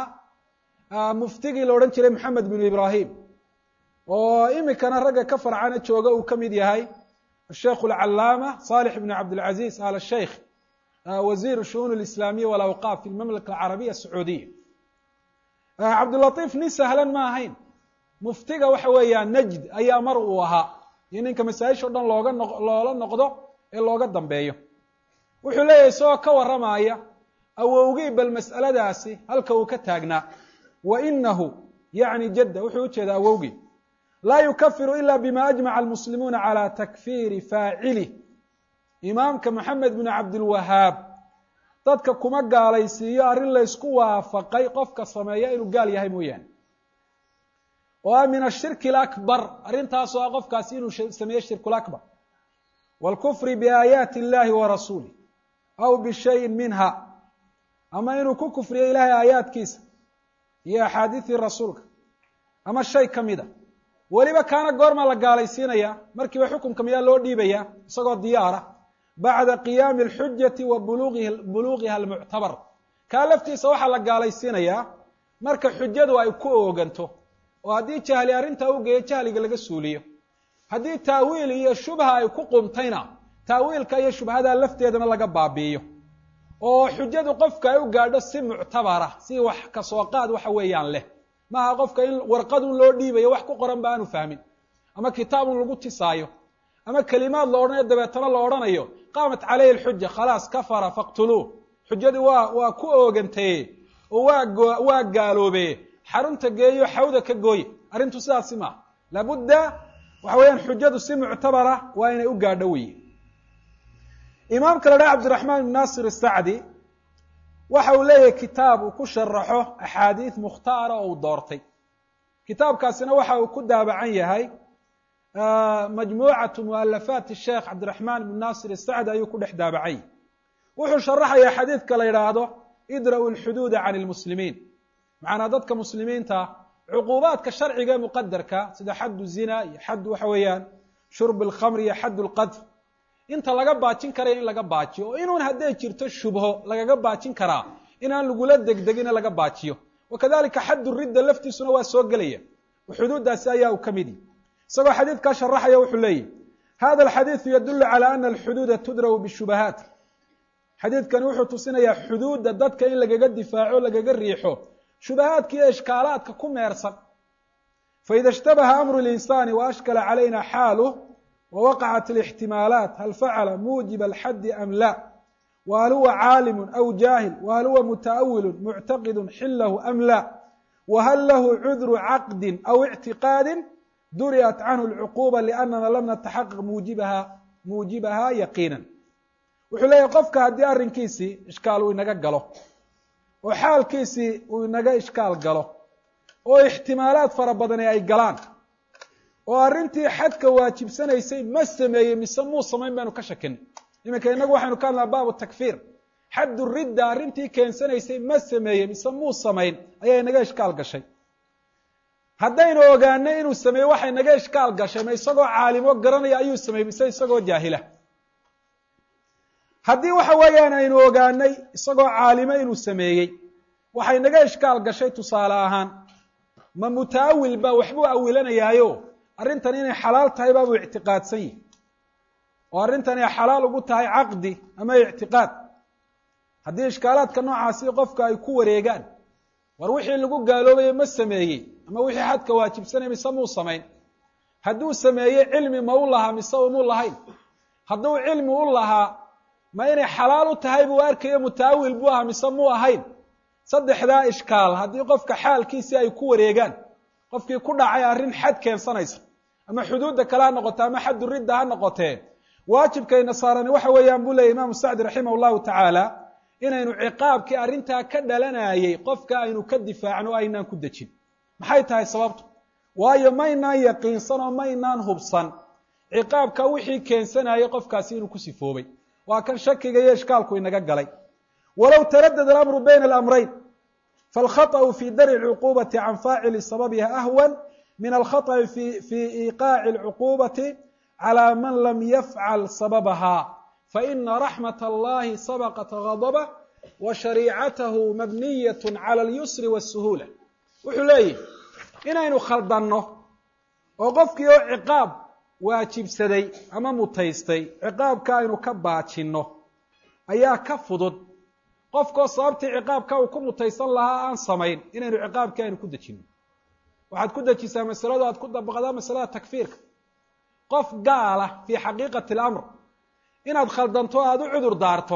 muftigii la odhan jiray moxamed binu ibrahim oo imikana ragga ka farcana jooga uu ka mid yahay asheikhu alcalaama salix ibnu cabdilcaziz al sheikh wasiir shu'uun alislaamiya walawqaaf fi lmamlaka alcarabiya asacuudiya cabdulatiif nin sahlan ma ahayn muftiga waxa weeyaan najd ayaa mar uu ahaa iyo ninka masaa-isha o dhan looga no loola noqdo ee looga dambeeyo wuxuu leeyahay isagoo ka warramaya awowgii bal mas'aladaasi halka uu ka taagnaa wa inahu yacni jadda wuxuu ujeedaa awowgii laa yukafiru ila bima ajmaca almuslimuuna calى takfiiri faacilih imaamka moxamed binu cabdilwahaab dadka kuma gaalaysiiyo arrin laysku waafaqay qofka sameeya inuu gaal yahay mooyaane oo ah min ashirki alakbar arrintaasoo ah qofkaasi inuu sameeye shirku lakbar wاlkufri biaayaati اllahi wa rasuulih aw bishayin minha ama inuu ku kufriyo ilahay aayaadkiisa iyo axaadiidii rasuulka ama shay ka mida weliba kaana goormaa la gaalaysiinaya markiiba xukunka miyaa loo dhiibaya isagoo diyaara bacda qiyaami alxujati wa bulugihi buluugiha almuctabar kaa laftiisa waxaa la gaalaysiinayaa marka xujadu ay ku ooganto oo haddii jahli arrintaa u geeyo jahliga laga suuliyo haddii taawiil iyo shubha ay ku qumtayna taawiilka iyo shubhadaa lafteedana laga baabi'iyo oo xujadu qofka ay u gaadho si muctabara si wax kasoo qaad waxa weeyaan leh maaha qofka in warqadun loo dhiibayo wax ku qoran ba aanu fahmin ama kitaabun lagu tisaayo ama kelimaad la odhanayo dabeetana la odhanayo qaamat calayhi alxuja khalaas kafara faqtuluuh xujadii waa waa ku oogantaye oo waa go- waa gaaloobe xarunta geeyo xawda ka gooye arrintu sidaasi maaha laabudda waxa weeyaan xujadu si muctabara waa inay u gaadho weye imaamka la dhaha cabdiraxmaan ibn naasir asacdi waxa uu leeyahay kitaab uu ku sharaxo axaadiid mukhtaara oo uu doortay kitaabkaasina waxa uu ku daabacan yahay majmuucatu mualafaati sheekh cabdiraxmaan ibn naasir asacdi ayuu ku dhex daabacay wuxuu sharaxayaa xadiidka la yidhaahdo idra'u lxuduuda can lmuslimiin macnaa dadka muslimiinta cuquubaadka sharciga ee muqadarka sida xaddu zina iyo xad waxa weeyaan shurb alkhamr iyo xadd lqadf inta laga baajin karaya in laga baajiyo oo inuun hadday jirto shubho lagaga baajin karaa inaan lagula degdegina laga baajiyo wakadalika xaddu ridda laftiisuna waa soo gelaya oo xuduuddaasi ayaa uu ka midi isagoo xadiidkaa sharaxaya wuxuu leeyahy hada alxadiidu yadulu cala ana alxuduuda tudra'u bishubahaat xadiidkani wuxuu tusinayaa xuduudda dadka in lagaga difaaco lagaga riixo shubahaadka iyo ishkaalaadka ku meersan faida ishtabaha amru linsaani waashkala calayna xaaluh wawaqacat alixtimaalaat hal facala muujiba alxaddi am la whal huwa caalimu aw jaahil whal huwa muta'awilu muctaqidu xilahu am la whal lahu cudru caqdi aw ictiqaadi duri'at canhu alcuquba liannana lam nataxaqaq muujibaha muujibaha yaqiinan wuxuu leeyahy qofka haddii arrinkiisii ishkaal uu inaga galo oo xaalkiisii uu inaga ishkaal galo oo ixtimaalaad fara badani ay galaan oo arrintii xadka waajibsanaysay ma sameeyey mise muu samayn baynu ka shakin iminka inagu waxaynu ka hadlaa baabu takfiir xaddu ridda arrintii keensanaysay ma sameeyey mise muu samayn ayaa inaga ishkaal gashay haddaynu ogaanay inuu sameeyey waxay naga ishkaal gashay ma isagoo caalimo garanaya ayuu sameeyey mise isagoo jaahila haddii waxa weeyaan aynu ogaanay isagoo caalimo inuu sameeyey waxay naga ishkaal gashay tusaale ahaan ma mutaawil baa waxbuu awilanayaayo arrintan inay xalaal tahay baabuu ictiqaadsan yihi oo arrintan ay xalaal ugu tahay caqdi ama ictiqaad haddii ishkaalaadka noocaasi qofka ay ku wareegaan war wixii lagu gaaloobaye ma sameeyey ama wixii xadka waajibsanay mise muu samayn hadduu sameeyey cilmi ma u lahaa mise umuu lahayn hadduu cilmi u lahaa ma inay xalaal u tahay buu arkayo mutaawil buu ahaa mise muu ahayn saddexdaa ishkaal haddii qofka xaalkiisii ay ku wareegaan qofkii ku dhacay arrin xad keensanaysa ama xuduudda kale ha noqote ama xaddu ridda ha noqotee waajibkayna saarani waxa weeyaan buu leeyay imaamu sacdi raximah llahu tacaala inaynu ciqaabkii arrintaa ka dhalanayey qofka aynu ka difaacno o aynaan ku dejin maxay tahay sababtu waayo maynaan yaqiinsan oo maynaan hubsan ciqaabka wixii keensanayay qofkaasi inuu ku sifoobay waa kan shakiga iyo ishkaalku inaga galay walow taradada alamru bayna alamrayn falkhaطأu fi dar'i اlcuqubati can faacili sababiha ahwan min alkhaطأi fi iqaaci اlcuqubati calى man lam yafcal sababaha faina raxmat allahi sabqat gadbah wa shariicatahu mabniyat clى اlyusri wالsuhuula wuxuu leeyihi inaynu khaldanno oo qofkii oo ciqaab waajibsaday ama mutaystay ciqaabka aynu ka baajinno ayaa ka fudud qofkoo sababtii ciqaabka uu ku mutaysan lahaa aan samayn inaynu ciqaabkii aynu ku dejinno waxaad ku dejisaa masaladu aad ku dabaqdaa masalada takfiirka qof gaala fii xaqiiqati alamr inaad khaldanto aada u cudur daarto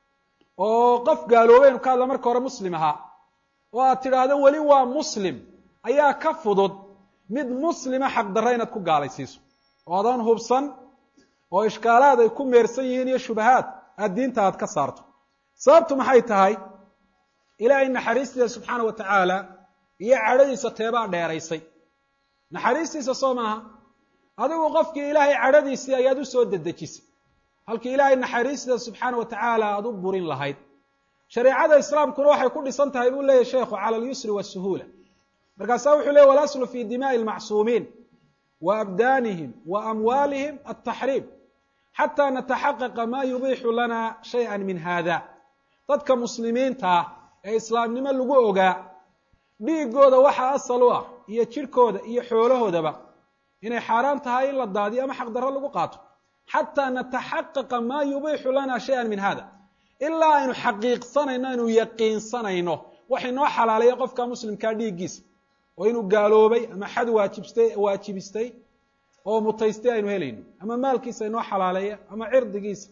oo qof gaaloobaynu ka hadla marka hore muslim ahaa oo aad tidhaahdo weli waa muslim ayaa ka fudud mid muslima xaqdarra inaad ku gaalaysiiso oo adan hubsan oo ishkaalaad ay ku meersan yihiin iyo shubahaad aad diinta aad ka saarto sababtu maxay tahay ilaahay naxariistiisa subxaana wa tacaala iyo cadhadiisa teebaa dheeraysay naxariistiisa soo maaha adigu qofkii ilaahay cadhadiisii ayaad u soo dedejisay halkii ilaahay naxariistiisa subxaana wa tacaala aad u burin lahayd shareecada islaamkuna waxay ku dhisan tahay buu leeyahy sheekhu cala alyusri wasuhuula markaasaa wuxuu leey walaslu fi dimaءi اlmacsuumiin wa abdaanihim wa amwaalihim altaxriim xataa nataxaqaqa ma yubiixu lana shayئa min hada dadka muslimiintaa ee islaamnimo lagu ogaa dhiigooda waxa asal u ah iyo jirhkooda iyo xoolahoodaba inay xaaraan tahay in la daadiyo ama xaqdarro lagu qaato xataa nataxaqaqa ma yubiixu lana shayئa min hada ilaa aynu xaqiiqsanayno aynu yaqiinsanayno waxay noo xalaaleeya qofka muslimkaa dhiiggiisa oo inuu gaaloobay ama xad waajibstay waajibistay oo mutaystay aynu helayno ama maalkiisa inoo xalaaleeya ama cirdigiisa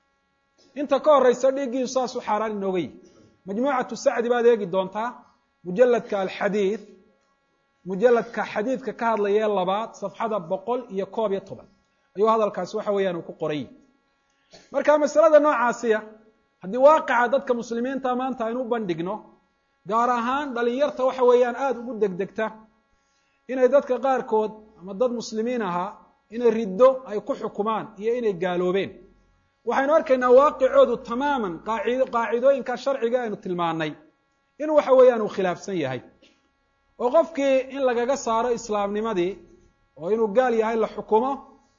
inta ka horeysa dhiiggiisu saas u xaaraan inooga yihi majmuucatu sacdi baad eegi doontaa mujaladka alxadiid mujaladka xadiidka ka hadlaya ee labaad safxada boqol iyo koob iyo toban ayuu hadalkaasi waxa weeyaan uu ku qoran yihi marka masalada noocaasiya haddii waaqica dadka muslimiinta maanta aynu u bandhigno gaar ahaan dhalinyarta waxa weeyaan aada ugu degdegta inay dadka qaarkood ama dad muslimiin ahaa inay riddo ay ku xukumaan iyo inay gaaloobeen waxaynu arkaynaa waaqicoodu tamaaman qaacid qaacidooyinka sharciga aynu tilmaanay inuu waxa weeyaan uu khilaafsan yahay oo qofkii in lagaga saaro islaamnimadii oo inuu gaal yahay la xukumo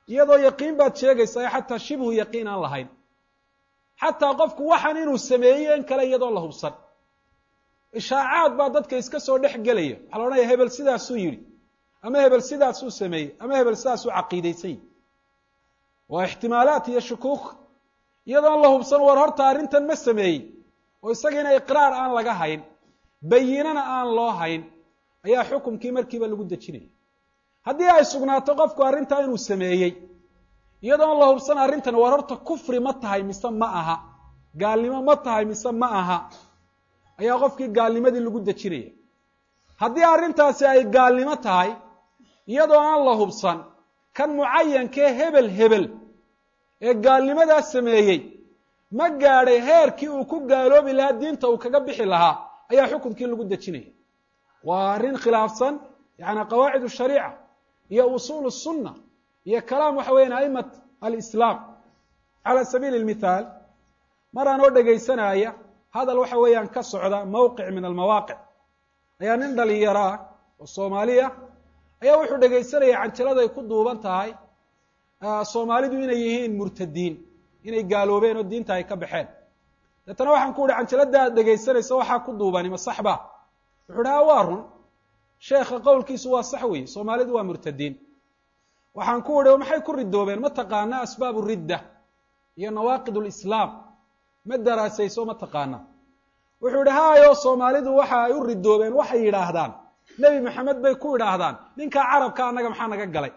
iyadoo yaqiin baad sheegaysaa xataa shibhu yaqiin aan lahayn xataa qofku waxaan inuu sameeyo in kale iyadoo la hubsan ishaacaad baa dadka iska soo dhex gelaya waxaa la odhanaya hebel sidaasuu yidhi ama hebel sidaasuu sameeyey ama hebel sidaasuu caqiidaysan yihi waa ixtimaalaat iyo shukuuk iyadoon la hubsan war horta arrintan ma sameeyey oo isagiina iqraar aan laga hayn bayinana aan loo hayn ayaa xukumkii markiiba lagu dejinaya haddii ay sugnaato qofku arrintaa inuu sameeyey iyadoon la hubsan arrintan war horta kufri ma tahay mise ma aha gaalnimo ma tahay mise ma aha ayaa qofkii gaalnimadii lagu dejinaya haddii arrintaasi ay gaalnimo tahay iyadoo aan la hubsan kan mucayankee hebel hebel ee gaalnimadaas sameeyey ma gaadhay heerkii uu ku gaaloobi lahaa diinta uu kaga bixi lahaa ayaa xukunkii lagu dejinaya waa arrin khilaafsan yani qawaacid shariica iyo usuul sunna iyo kalaam waxa weyan a'imat alislaam cala sabiili lmithaal mar aan oo dhegaysanaya hadal waxa weeyaan ka socda mawqic min almawaaqic ayaa nin dhalinyaro ah oo soomaaliya ayaa wuxuu dhegaysanaya canjaladay ku duuban tahay soomaalidu inay yihiin murtadiin inay gaaloobeen oo diinta ay ka baxeen deetana waxaan ku uhi canjalada aad dhegaysanaysa waxaa ku duubani ma sax ba wuxuu dhaha waa run sheekha qowlkiisu waa sax weeye soomaalidu waa murtadiin waxaan ku uhi maxay ku ridoobeen ma taqaana asbaabu ridda iyo nawaaqid lislaam ma daraasayso ma taqaana wuxuu ihi haayo soomaalidu waxa ay u ridoobeen waxay yidhaahdaan nebi maxamed bay ku idhaahdaan ninkaa carabka annaga maxaa naga galay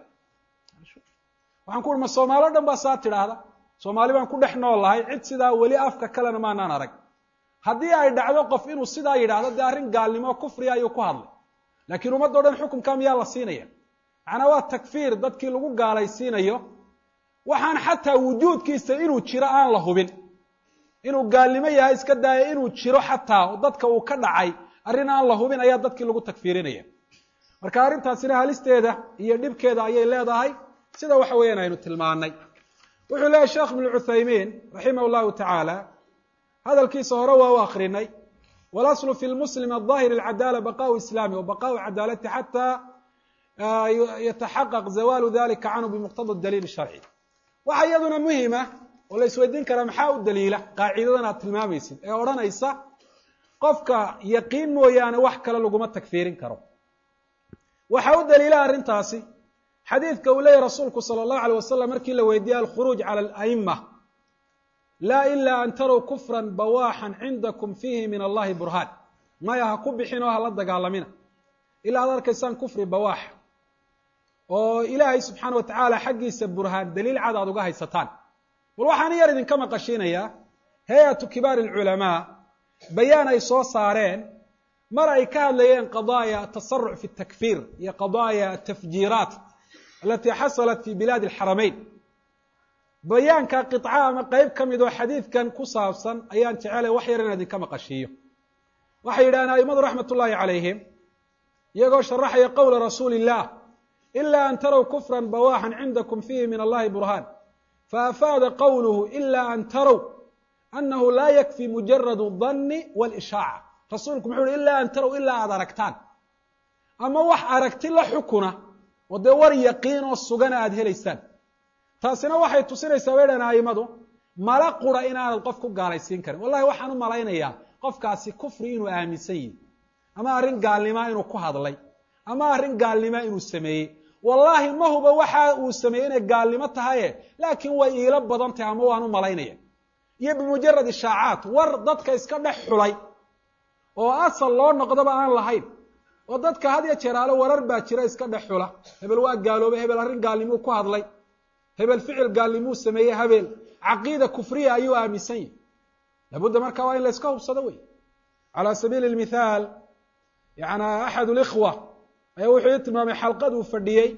waxaan ku uhi ma soomaali o dhan baa saa tidhaahda soomaali baan ku dhex nool lahay cid sidaa weli afka kalena maanaan arag haddii ay dhacdo qof inuu sidaa yidhaahdo dee arrin gaalnimo kufriya ayuu ku hadlay laakiin ummaddo dhan xukunka miyaa la siinaya macnaa waa takfiir dadkii lagu gaalaysiinayo waxaan xataa wujuudkiisa inuu jiro aan la hubin inuu gaalnimo yahay iska daaya inuu jiro xataa oo dadka uu ka dhacay arrin aan la hubin ayaa dadkii lagu takfiirinaya marka arrintaasina halisteeda iyo dhibkeeda ayay leedahay sida waxa weeyaan aynu tilmaanay wuxuu leeyahy sheekh ibnu cuthaymiin raximah llahu tacaala hadalkiisa hore waa u akrinay walaslu fi lmuslim aلظahir اlcadaala baqaءu islaami wa baqaءu cadaalati xataa yataxaqaq zawalu dalika canhu bimuqtada daliil sharci waxa iyaduna muhima oo la isweydiin karaa maxaa u daliila qaacidadan aad tilmaamaysid ee odhanaysa qofka yaqiin mooyaane wax kale laguma takfiirin karo waxa u daliila arrintaasi xadiidka uu leeyahy rasuulku salى اllahu alيyه wasalam markii la weydiiyey alkhuruuj calى اlأئima laa ila an tarow kufra bawaaxan cindakum fiihi min allahi burhaan maya ha ku bixin oo hala dagaalamina ilaa ad arkaysaan kufri bawaax oo ilaahay subxaana wa tacaala xaggiisa burhaan daliil cad aad uga haysataan bal waxaan yar idinka maqashiinayaa hay-atu kibaari alculamaa bayaan ay soo saareen mar ay ka hadlayeen qadaaya atasaruc fi takfiir iyo qadaaya atafjiiraat alati xasalat fi bilaadi alxaramayn bayaanka qica ama qeyb ka mid oo xadiidkan ku saabsan ayaan jecelay wax yar inaan idinka maqashiiyo waxay yidhahdeen aimadu raxmat ullahi calayhim iyagoo sharaxaya qowla rasuuli illah ila an tarow kufra bawaaxan cindakum fiihi min allahi burhaan faafaada qowluhu ila an tarow anahu laa yakfi mujaradu danni wlishaaca rasuulku muxuu uhi ila an tarow ilaa aada aragtaan ama wax aragti la xukuna oo dee war yaqiin oo sugana aada helaysaan taasina waxay tusinaysaa bay dhahan aimadu mala qura inaanad qof ku gaalaysiin karin wallahi waxaan u malaynayaa qofkaasi kufri inuu aaminsan yihi ama arrin gaalnimaa inuu ku hadlay ama arrin gaalnimaa inuu sameeyey wallaahi ma huba waxa uu sameeyey inay gaalnimo tahaye laakiin way iila badan tahay ama waan u malaynaya iyo bimujarad ishaacaat war dadka iska dhex xulay oo asal loo noqdaba aan lahayn oo dadka had ya jeeraalo warar baa jira iska dhex xula hebel waa gaaloobay hebel arrin gaalnimuu ku hadlay hebel ficil gaalnimuu sameeyey habeel caqiida kufriya ayuu aaminsan yahi labudda marka waa in la iska hubsado wey calى sabiili اmithaal yana axad اlikhwa ayaa wuxuu ii tilmaamay xalqad uu fadhiyey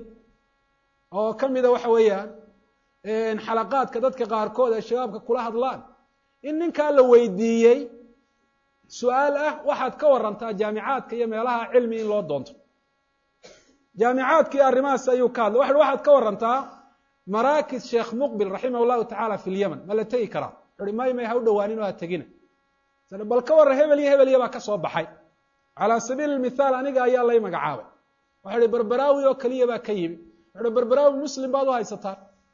oo ka mida waxa weeyaan xalaqaadka dadka qaarkood ay shabaabka kula hadlaan in ninkaa la weydiiyey su-aal ah waxaad ka warantaa jaamicaadka iyo meelaha cilmi in loo doonto jaamicaadkii arrimahaas ayuu ka hadlay waxu waxaad ka warantaa maraakis sheekh muqbil raximah llahu tacala fi lyaman ma la tegi karaa uhi may may ha u dhowaanin oo ha tegina bal ka warran hebel iyo hebel iyo baa ka soo baxay calaa sabiili mithaal aniga ayaa lay magacaabay waxa uhi berberaawi oo keliya baa ka yimi wuxu uhi berberaawi muslim baad u haysataan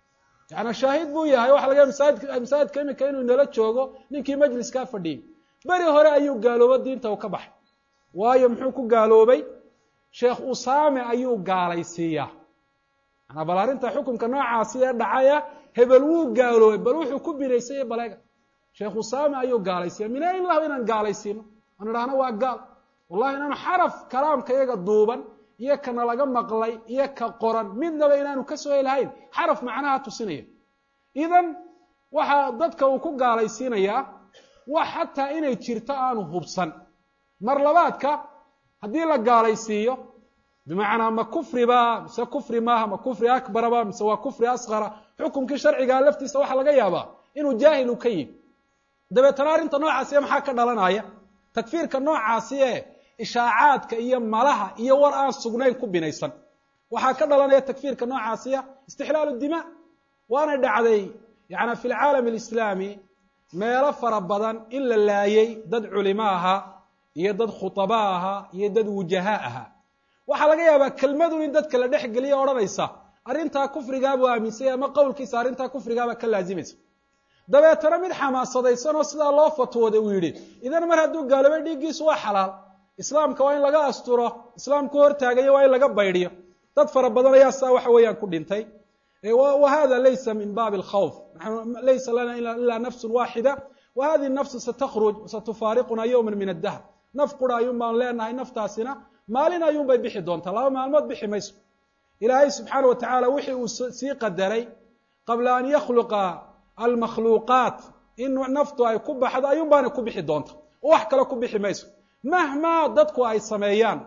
yaani shaahid buu yahay waxa laga masaajidka masaajidka imika inuu inala joogo ninkii majliskaa fadhiyey beri hore ayuu gaaloobo diinta u ka baxay waayo muxuu ku gaaloobay sheekh usaame ayuu gaalaysiiyaa manaa bal arrinta xukunka noocaasi ee dhacaya hebel wuu gaaloobay bal wuxuu ku binaysay baleega sheekh usaame ayuu gaalaysiiya mina in lahu inaan gaalaysiino aan idhahno waa gaal wallahi inaanu xaraf kalaamka iyaga duuban iyo kana laga maqlay iyo ka qoran midnaba inaanu kasoo helahayn xaraf macnaha tusinaya idan waxa dadka uu ku gaalaysiinayaa wax xataa inay jirto aanu hubsan mar labaadka haddii la gaalaysiiyo bimacnaa ma kufriba mise kufri maaha ma kufri akbaraba mise waa kufri asqara xukumkii sharcigaa laftiisa waxaa laga yaabaa inuu jaahil u ka yimi dabeetana arrinta noocaasiya maxaa ka dhalanaya takfiirka noocaasi ee ishaacaadka iyo malaha iyo war aan sugnayn ku binaysan waxaa ka dhalanaya takfiirka noocaasiya istixlaalu dima waanay dhacday yani fi lcaalam alislaami meelo fara badan in la laayay dad culimo ahaa iyo dad khutaba ahaa iyo dad wujahaa ahaa waxaa laga yaabaa kelmadun in dadka la dhex geliya odhanaysa arrintaa kufrigaabuu aaminsanya ama qowlkiisa arrintaa kufrigaaba ka laazimaysa dabeetana mid xamaasadaysan oo sidaa loo fatwooday uu yidhi idan mar hadduu gaaloobay dhiiggiisu waa xalaal islaamka waa in laga asturo islaamku hortaagayo waa in laga baydhiyo dad fara badan ayaa saa waxa weeyaan ku dhintay wa hada laysa min baabi alkhawf laysa lana ila nafsun waaxida wa hadihi nafsu satakruj satufaariquna yowma min addahr naf qura ayuun baan leenahay naftaasina maalin ayuun bay bixi doontaa laba maalmood bixi mayso ilaahay subxaana wa tacaala wixii uu sii qadaray qabla an yakhluqa almakhluuqaat in naftu ay ku baxdo ayuun baana ku bixi doonta oo wax kale ku bixi mayso mahmaa dadku ay sameeyaan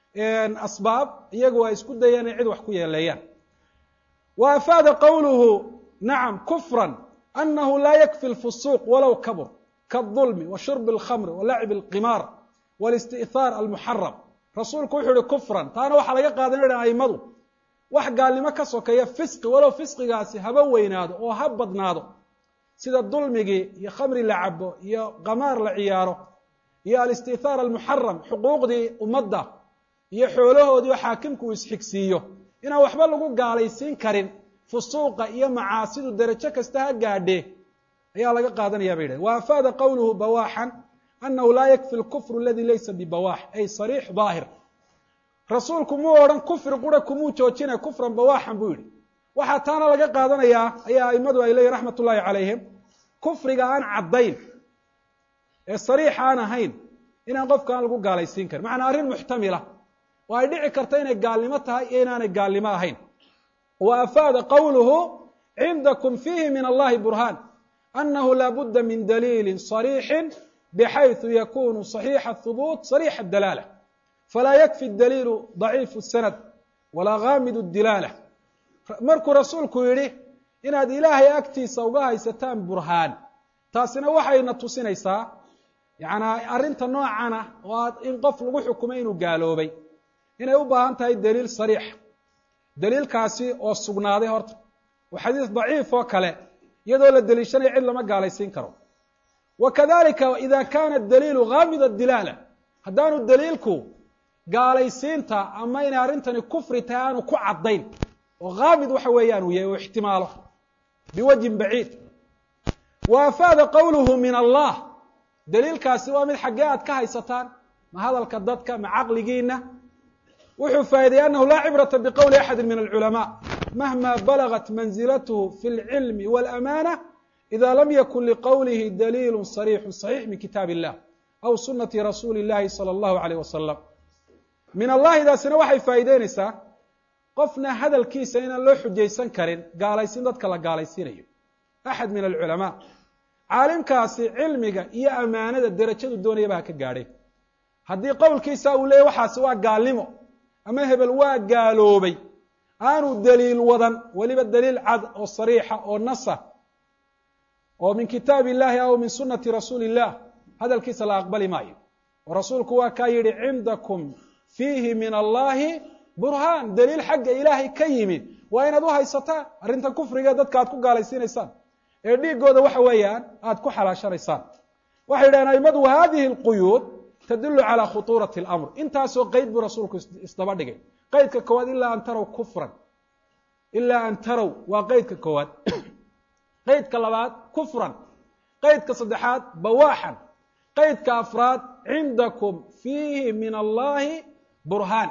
asbaab iyagu ay isku dayaan inay cid wax ku yeeleeyaan wa afaada qowluhu nacam kufran anahu laa yakfi lfusuuq walow kabur kaالظulmi wa shurbi اlkhamri wa lacbi اlqimaar wاlisti'haar almuxaram rasuulku wuxuu yihi kufran taana waxaa laga qaadanaya aimadu wax gaalnimo ka sokeeya fisqi walow fisqigaasi haba weynaado oo ha badnaado sida dulmigii iyo khamri la cabo iyo qamaar la ciyaaro iyo alisti'haar almuxaram xuquuqdii ummadda iyo xoolahoodii oo xaakimku uu isxigsiiyo inaan waxba lagu gaalaysiin karin fusuuqa iyo macaasidu derajo kasta ha gaadhee ayaa laga qaadanaya bay yidhahen wa afaada qowluhu bawaaxan anahu laa yakfi lkufru aladi laysa bibawaax ay sariix daahir rasuulku muu odhan kufri qura kumuu joojinay kufran bawaaxan buu yidhi waxaa taana laga qaadanayaa ayaa aimadu ay leeyihin raxmat ullahi calayhim kufriga aan caddayn ee sariix aan ahayn inaan qofka aan lagu gaalaysiin karin macnaa arrin muxtamila oo ay dhici karta inay gaalnimo tahay iyo inaanay gaalnimo ahayn wa afaada qowluhu cindakum fiihi min allahi burhaan anahu laa budda min daliilin صariixin bxayثu yakunu صaxiixa الhubuut صariixa الdalaala falaa yakfi daliilu ضaciifu الsanad walaa gaamid الdilaala markuu rasuulku yidhi inaad ilaahay agtiisa uga haysataan burhaan taasina waxayna tusinaysaa yanaa arrinta noocana oo in qof lagu xukumay inuu gaaloobay inay u baahan tahay daliil sariixa daliilkaasi oo sugnaaday horta oo xadiis daciif oo kale iyadoo la deliishanaya cid lama gaalaysiin karo wa kadalika ida kana daliilu gaamid dilaala haddaanu daliilku gaalaysiinta ama inay arrintani kufri tahay aanu ku caddayn oo gaamid waxa weeyaan uu yahay oo ixtimaalo biwajhin baciid wa afaada qowluhu min allah daliilkaasi waa mid xaggee aad ka haysataan ma hadalka dadka ma caqligiina wuxuu faa'iidayey anahu laa cibrata biqowli axadi min alculamaa mahma balagat manzilathu fi اlcilmi wاlamaana ida lam yakun liqowlihi daliilu صariixu صaxiix min kitaab illah aw sunati rasuuli اllahi salى اllahu alayh wasalam min allahidaasina waxay faa'iideynaysaa qofna hadalkiisa inaan loo xujaysan karin gaalaysiin dadka la gaalaysiinayo axad min alculamaa caalimkaasi cilmiga iyo amaanada derajadu doonayaba ha ka gaadhay haddii qowlkiisa uu leeyay waxaasi waa gaalnimo ama hebel waa gaaloobay aanu daliil wadan weliba daliil cad oo sariixa oo nasa oo min kitaabi illahi aw min sunati rasuuli illah hadalkiisa la aqbali maayo oo rasuulku waa kaa yidhi cindakum fiihi min allahi burhaan daliil xagga ilaahay ka yimid waa inaad u haysataan arrintan kufriga dadka aad ku gaalaysiinaysaan ee dhiigooda waxa weeyaan aad ku xalaashanaysaan waxay yidhahdeen aimadu hadihi اlquyuud tadulu calى khuطuurati اlamr intaasoo qeyd buu rasuulku isdaba dhigay qeydka koowaad ilaa an tarow kufran ilaa an tarow waa qeydka koowaad qeydka labaad kufran qeydka saddexaad bawaaxan qeydka afraad cindakum fiihi min allahi burhaan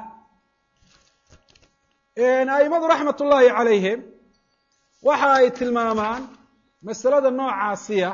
aimadu raxmat ullaahi calayhim waxa ay tilmaamaan masalada noocaasiya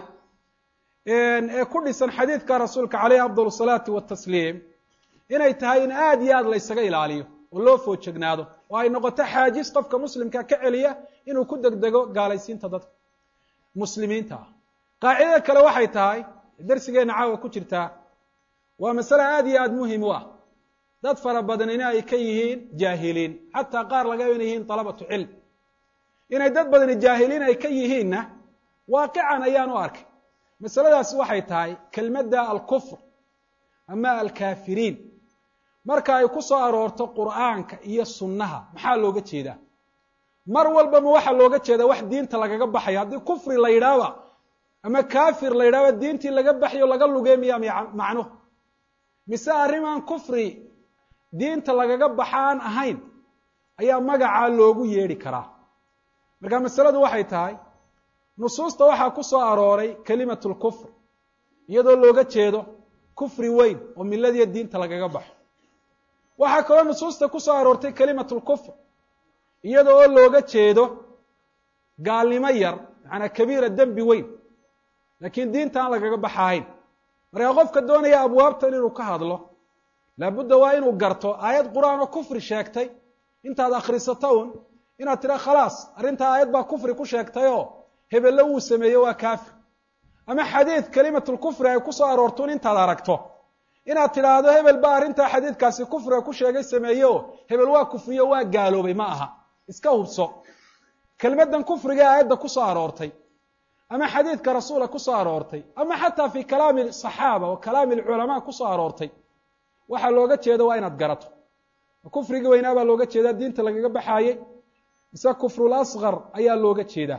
ee ku dhisan xadiidka rasuulka caleyhi afdal salaati watasliim inay tahay in aada iyo aada la ysaga ilaaliyo oo loo foojegnaado oo ay noqoto xaajis qofka muslimka ka celiya inuu ku degdego gaalaysiinta dadka muslimiinta ah qaacidada kale waxay tahay darsigeenna caawa ku jirtaa waa masale aada iyo aada muhim u ah dad fara badanina ay ka yihiin jaahiliin xataa qaar laga inay yihiin dalabatu cilm inay dad badani jaahiliin ay ka yihiinna waaqican ayaan u arkay masaladaasi waxay tahay kelmadda alkufr ama alkaafiriin marka ay ku soo aroorto qur'aanka iyo sunnaha maxaa looga jeedaa mar walba ma waxaa looga jeedaa wax diinta lagaga baxayo haddii kufri la yidhaahba ama kafir la yidhahba diintii laga baxayo laga lugeemaya macnuhu mise arrimaan kufri diinta lagaga baxaan ahayn ayaa magacaa loogu yeedhi karaa marka masaladu waxay tahay nusuusta waxaa ku soo arooray kelimatu lkufr iyadoo looga jeedo kufri weyn oo miladiya diinta lagaga baxo waxaa kaloo nusuusta ku soo aroortay kelimatu lkufr iyada oo looga jeedo gaalnimo yar macanaa kabiira dembi weyn laakiin diinta aan lagaga baxahayn markaa qofka doonaya abwaabtan inuu ka hadlo laabudda waa inuu garto aayad qur-aan oo kufri sheegtay intaad akhrisato un inaad tidha khalaas arrintaa aayad baa kufri ku sheegtayoo hebelle wuu sameeye waa kaafir ama xadiid kelimatulkufri ay ku soo aroorto un intaad aragto inaad tidhaahdo hebel baa arrintaa xadiidkaasi kufriga ku sheegay sameeye oo hebel waa kufriyo waa gaaloobay ma aha iska hubso kelmaddan kufriga ee aayadda ku soo aroortay ama xadiidka rasuula ku soo aroortay ama xataa fi kalaami saxaaba wa kalaami alculamaa ku soo aroortay waxaa looga jeeda waa inaad garato kufrigii weynaa baa looga jeedaa diinta lagaga baxaayey mise kufrul asqar ayaa looga jeedaa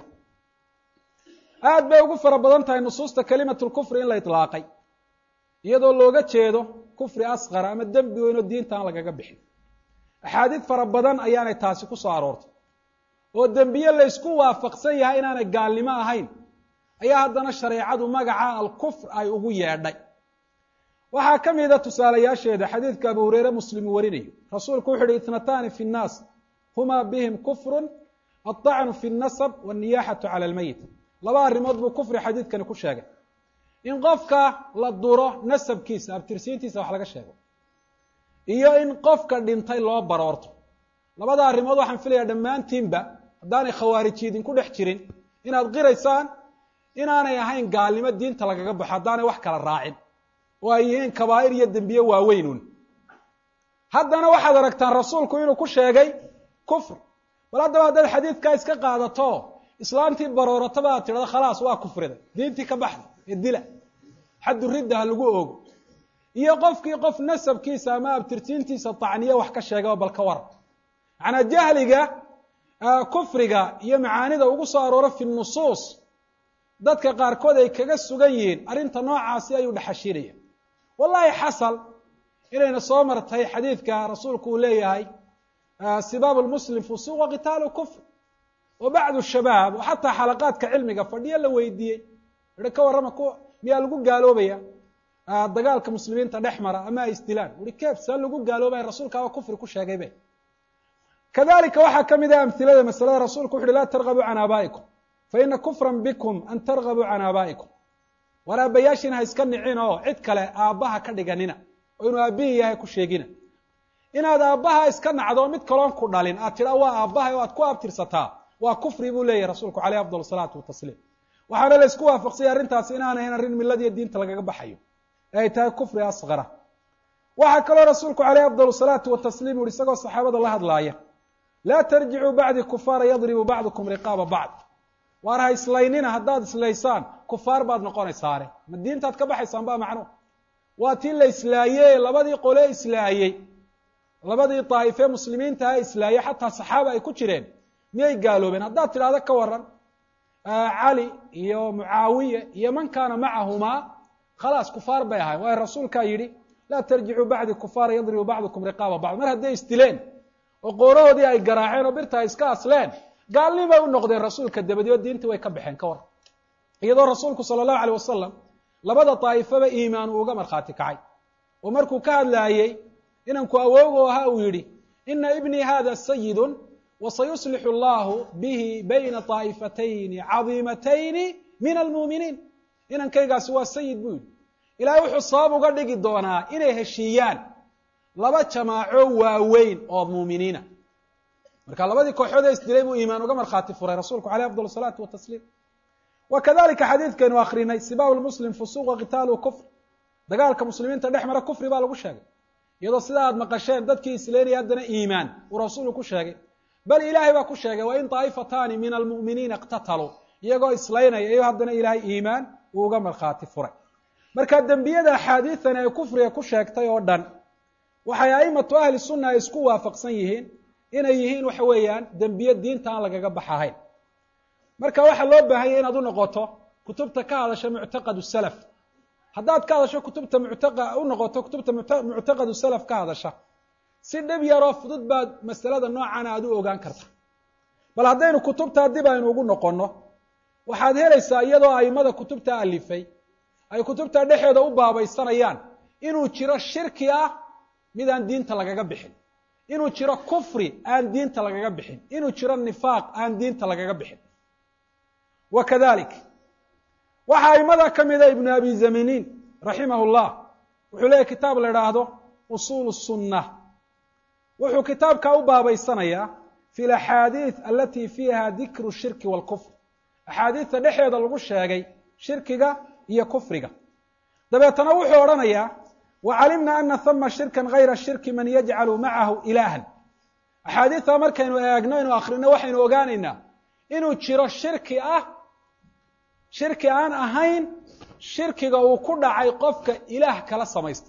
aad bay ugu fara badan tahay nusuusta kelimatulkufri in la itlaaqay iyadoo looga jeedo kufri asqara ama dembi weyn oo diinta aan lagaga bixin axaadiid fara badan ayaanay taasi ku soo aroortay oo dembiye la ysku waafaqsan yahay inaanay gaalnimo ahayn ayaa haddana shareecadu magaca alkufr ay ugu yeedhay waxaa ka mida tusaalayaasheeda xadiidka abu hureyre muslim uu warinayo rasuulku wuxu uhi itnatani fi nnaas huma bihim kufrun aلطacnu fi اnasab wالniyaxatu cala اlmeyit laba arrimood buu kufri xadiidkani ku sheegay in qofka la duro nasabkiisa abtirsiintiisa wax laga sheego iyo in qofka dhintay loo baroorto labada arrimood waxaan filayaa dhammaantiinba haddaanay khawaariji idinku dhex jirin inaad qiraysaan inaanay ahayn gaalnimo diinta lagaga baxo haddaanay wax kala raacin oo ay yihiin kabaa'ir iyo dembiye waaweynun haddana waxaad aragtaan rasuulku inuu ku sheegay kufr bal haddaba haddaad xadiidkaa iska qaadato islaamtii baroorataba aad tidhahdo khalaas waa kufriday diintii ka baxda ee dila xaddu ridda ha lagu oogo iyo qofkii qof nasabkiisa ama abtirtiintiisa tacniye wax ka sheegaba bal ka waran macnaa jahliga kufriga iyo macaanida ugu soo aroora fi nusuus dadka qaarkood ay kaga sugan yihiin arrinta noocaasi ayuu dhexashiinaya wallahi xasal inayna soo martay xadiidka rasuulku uu leeyahay sibaab lmuslim fusuq wa qitaalu kufr oo bacdu shabaab oo xataa xalaqaadka cilmiga fadhiyo la weydiiyey ihi ka warrama ku miyaa lagu gaaloobaya dagaalka muslimiinta dhex mara ama ay isdilaan uhi keef saa lagu gaaloobaya rasuulkaaba kufri ku sheegay be kadalika waxaa ka mid ah amhilada masalada rasuulku wuxu uhi laa targabuu can aabaa'ikum faina kufran bikum an targabuu can aabaa'ikum war aabbayaashiina ha iska nicin oo cid kale aabbaha ka dhiganina oo inuu aabbihii yahay ku sheegina inaad aabbaha iska nacdo mid kaloon ku dhalin aad tidhaa waa aabbahay oo aad ku abtirsataa waa kufri buu leeyahy rasuulku caleyh afdal salaatu watasliim waxaana la isku waafaqsanya arrintaasi inaanahayn arrin miladiiyo diinta lagaga baxayo ee ay tahay kufri asqara waxaa kaloo rasuulku caleyh afdal salaatu watasliim uhi isagoo saxaabada la hadlaaya laa tarjicuu bacdi kufaara yadribu bacdukum riqaaba bacd waar ha islaynina haddaad islaysaan kufaar baad noqonaysaane ma diintaad ka baxaysaan ba macnuhu waa tii la islaayey labadii qole islaayey labadii daa'ifee muslimiintaha islaayey xataa saxaaba ay ku jireen miyay gaaloobeen haddaad tidhahdo ka waran cali iyo mucaawiye iyo man kaana macahumaa khalaas kufaar bay ahayn waayo rasuulkaa yidhi laa tarjicuu bacdi kufaara yadribu bacdukum riqaaba bacd mar hadday isdileen oo qoorahoodii ay garaaceen oo birta ay iska asleen gaalnimay u noqdeen rasuulka dabadi oo diintii way ka baxeen ka war iyadoo rasuulku sala allahu aleyh wasalam labada daa'ifaba iimaan uu uga markhaati kacay oo markuu ka hadlaayey inanku awowgo ahaa uu yidhi ina ibnii hada sayidun wasayuslixu allahu bihi bayna طaa'ifatayni cadiimatayni min almuuminiin inankaygaasi waa sayid buu yidhi ilaahay wuxuu sabab uga dhigi doonaa inay heshiiyaan laba jamaaco waaweyn oo muuminiina marka labadii kooxood ee isdilay buu iimaan uga markhaati furay rasuulku aleyh afdal salaatu watasliim wa kadalika xadiidkaynu akrinay sibaabu lmuslim fusuuq wa qitaaluhu kufr dagaalka muslimiinta dhex mara kufri baa lagu sheegay iyadoo sidaa aad maqasheen dadkii isleynaya haddana iimaan uu rasuulku ku sheegay bal ilaahay baa ku sheegay wa in daa'ifataani min almu'miniina iqtataluu iyagoo islaynaya iyo haddana ilaahay iimaan uu uga markhaati furay marka dembiyada axaadiidani ay kufriga ku sheegtay oo dhan waxay aimatu ahli sunna ay isku waafaqsan yihiin inay yihiin waxa weeyaan dembiye diinta aan lagaga baxahayn marka waxaa loo baahanya inaad u noqoto kutubta ka hadasha muctaqadu salaf haddaad ka hadasho kutubta muctaqa u noqoto kutubta muctaqadu salaf ka hadasha si dhib yaroo fudud baad masalada noocana aad u ogaan karta bal haddaynu kutubtaa dib aynu ugu noqonno waxaad helaysaa iyadoo aimada kutubta alifay ay kutubta dhexeeda u baabaysanayaan inuu jiro shirki ah mid aan diinta lagaga bixin inuu jiro kufri aan diinta lagaga bixin inuu jiro nifaaq aan diinta lagaga bixin wa kadalik waxaa aimada ka mida ibnu abi zaminiin raximah llah wuxuu leeyahy kitaab la idhaahdo usuul sunna wuxuu kitaabkaa u baabaysanayaa fi laxaadiid alati fiiha dikru shirki walkufr axaadiidta dhexeeda lagu sheegay shirkiga iyo kufriga dabeetana wuxuu odhanayaa wacalimna ana hama shirkan gayra shirki man yajcalu macahu ilaahan axaadiidtaa markaynu eegno inu akrino waxaynu ogaanaynaa inuu jiro shirki ah shirki aan ahayn shirkiga uu ku dhacay qofka ilaah kala samaysta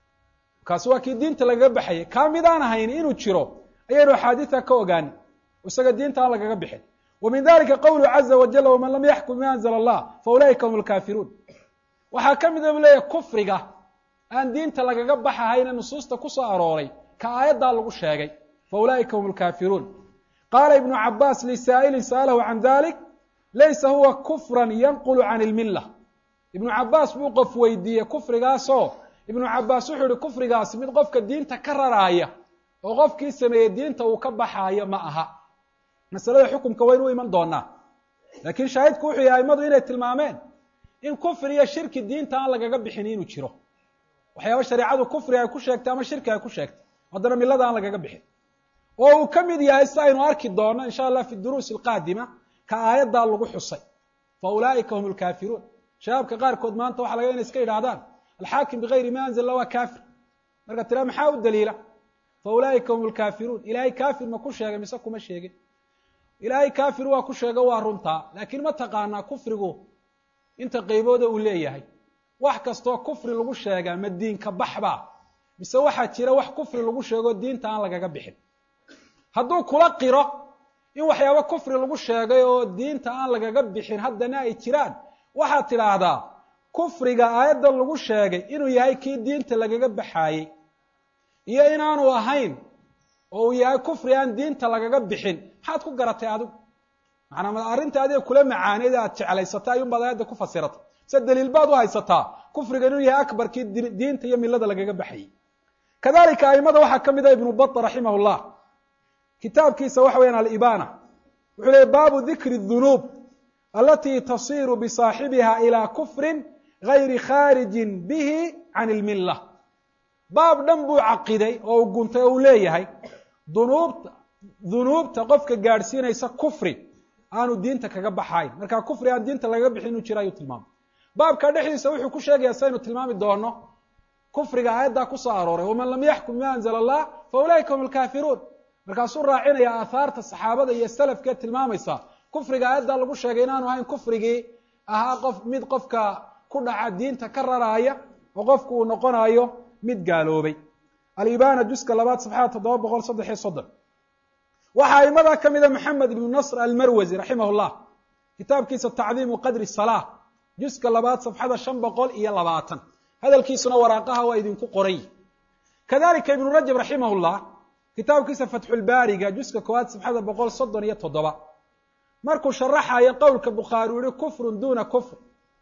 kaasi waa kii diinta lagaga baxayay kaa mid aan ahayn inuu jiro ayaynu axaadiidta ka ogaani isaga diinta aan lagaga bixin wa min dalika qowluhu caza wajala waman lam yaxkum bima anzla allah fa ulaa'ika hum lkaafiruun waxaa ka mida bu leeyahy kufriga aan diinta lagaga baxahayne nusuusta ku soo arooray ka aayaddaa lagu sheegay fa ulaa'ika hum lkaafiruun qaala ibnu cabaas lisaa'ilin sa'alahu can dalik laysa huwa kufran yanqulu can ilmilla ibnu cabaas buu qof weydiiyey kufrigaasoo ibnu cabaas wuxuu ihi kufrigaasi mid qofka diinta ka raraaya oo qofkii sameeyey diinta uu ka baxaayo ma aha masalada xukumka waynu u iman doonaa laakiin shaahidku wuxuu yahay aimadu inay tilmaameen in kufri iyo shirki diinta aan lagaga bixin inuu jiro waxyaaba shareecadu kufri ay ku sheegtay ama shirki ay ku sheegtay haddana millada aan lagaga bixin oo uu ka mid yahay si aynu arki doono insha allah fi duruusi alqaadima ka aayaddaa lagu xusay fa ulaa'ika hum lkaafiruun shabaabka qaarkood maanta waxa laga ina iska yidhahdaan alxaakim bigayri ma anzala waa kaafir marka tira maxaa u daliila fa ulaa'ika hum lkaafiruun ilaahay kaafir ma ku sheegay mise kuma sheegin ilaahay kaafir waa ku sheego waa runtaa laakiin ma taqaanaa kufrigu inta qaybooda uu leeyahay wax kastoo kufri lagu sheegaa ma diinka baxbaa mise waxaa jira wax kufri lagu sheego diinta aan lagaga bixin hadduu kula qiro in waxyaaba kufri lagu sheegay oo diinta aan lagaga bixin haddana ay jiraan waxaad tidhaahdaa kufriga aayadda lagu sheegay inuu yahay kii diinta lagaga baxaayey iyo inaanu ahayn oo uu yahay kufri aan diinta lagaga bixin maxaad ku garatay adigu macanaa arrinta adiga kula macaaneed aad jeclaysatay ayuunbaad aayadda ku fasiratay se daliil baad u haysataa kufriga inuu yahay akbarkii diinta iyo milada lagaga baxayey kadalika aimada waxaa ka mid a ibnu bata raximah llah kitaabkiisa waxa weyaan alibana wuxuu leey baabu dikri dunuub alati tasiru bisaaxibiha ilaa kufrin gayri khaarijin bihi can ilmilla baab dhan buu caqiday oo u guntay oo uu leeyahay dunuubta dunuubta qofka gaadhsiinaysa kufri aanu diinta kaga baxayn marka kufri aan diinta lagaga bixin inuu jiro ayuu tilmaamay baabka dhexdiisa wuxuu ku sheegaya saynu tilmaami doono kufriga aayaddaa ku soo arooray waman lam yaxkum bima anzla allah fa ulaa'ika hum lkaafiruun markaasuu raacinaya aahaarta saxaabada iyo salafkee tilmaamaysa kufriga aayaddaa lagu sheegay inaanu ahayn kufrigii ahaa qof mid qofka ku dhaca diinta ka raraaya oo qofku uu noqonayo mid gaaloobay alibana juska labaad safxada toddoba boqol saddex iyo soddon waxaa aimadaa ka mida maxamed ibnu nasr almarwasi raximah llah kitaabkiisa tacdiimu qadri salaa juska labaad safxada shan boqol iyo labaatan hadalkiisuna waraaqaha waa idinku qoray kadalika ibnu rajab raximah llah kitaabkiisa fatxulbaariga juska koowaad safxada boqol soddon iyo toddoba markuu sharaxayo qowlka bukhaari uu yihi kufrun duna kufr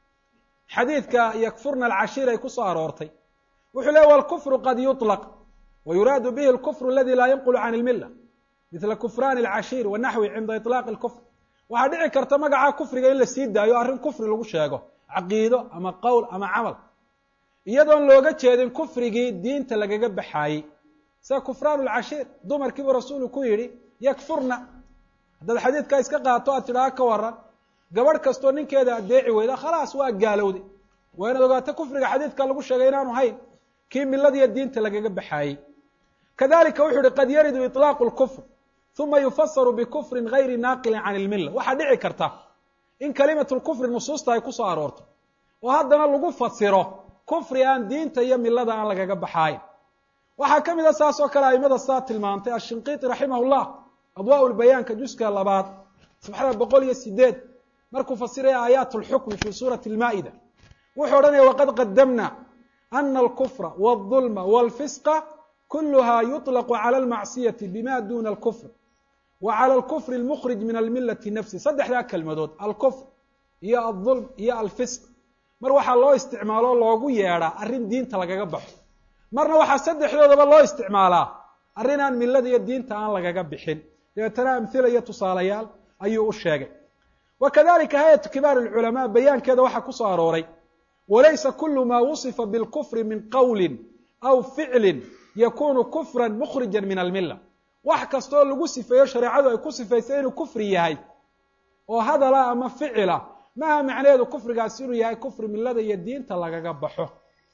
xadiidka yakfurna alcashiir ay ku soo aroortay wuxuu leey walkufru qad yuطlaq wa yuraadu bihi alkufru aladi laa yanqulu can ilmila mila kufrani alcashiir wanaxwi cinda iطlaaqi اlkufr waxaa dhici karta magaca kufriga in la sii daayo arrin kufri lagu sheego caqiido ama qowl ama camal iyadoon looga jeedin kufrigii diinta lagaga baxaayey sida kufraan lcashiir dumarkiibuu rasuulu ku yidhi yakfurna haddaad xadiidkaa iska qaato aad tidhaha ka waran gabadh kastoo ninkeeda adeeci weyda khalaas waa gaalowday waa inaad ogaato kufriga xadiidka lagu sheegay inaanu hayn kii miladiiyo diinta lagaga baxaayey kadalika wuxuu yihi qad yaridu iطlaaqu lkufr uma yufasaru bikufrin gayri naaqilin can ilmilla waxaa dhici karta in kalimatu lkufri nusuusta ay kusoo aroorto oo haddana lagu fasiro kufri aan diinta iyo milada aan lagaga baxaayn waxaa ka mid a saas oo kale aimada saa tilmaantay ashinqiiti raximah llah adwaa lbayaanka juska labaad sabxada boqol iyo sideed markuu fasiraya aayaat lxukmi fi suurati lmaa'ida wuxuu odhanaya waqad qadamna ana alkufra wاlظulma wاlfisqa kuluha yuطlaqu cala almacsiyati bima duna alkufr wa cala alkufri almukhrij min almilati nafsi saddexdaa kelmadood alkufr iyo alظulm iyo alfisq mar waxaa loo isticmaalo loogu yeedhaa arrin diinta lagaga baxo marna waxaa saddexdoodaba loo isticmaalaa arrin aan milada iyo diinta aan lagaga bixin dabeetana amhila iyo tusaalayaal ayuu u sheegay wa kadalika hay-atu kibaar alculamaa bayaankeeda waxaa ku soo arooray walaysa kulu maa wusifa bilkufri min qowlin aw ficlin yakunu kufran mukhrija min almilla wax kastaoo lagu sifeeyo shareecadu ay ku sifaysay inuu kufri yahay oo hadala ama ficila maaha macnaheedu kufrigaasi inuu yahay kufri milada iyo diinta lagaga baxo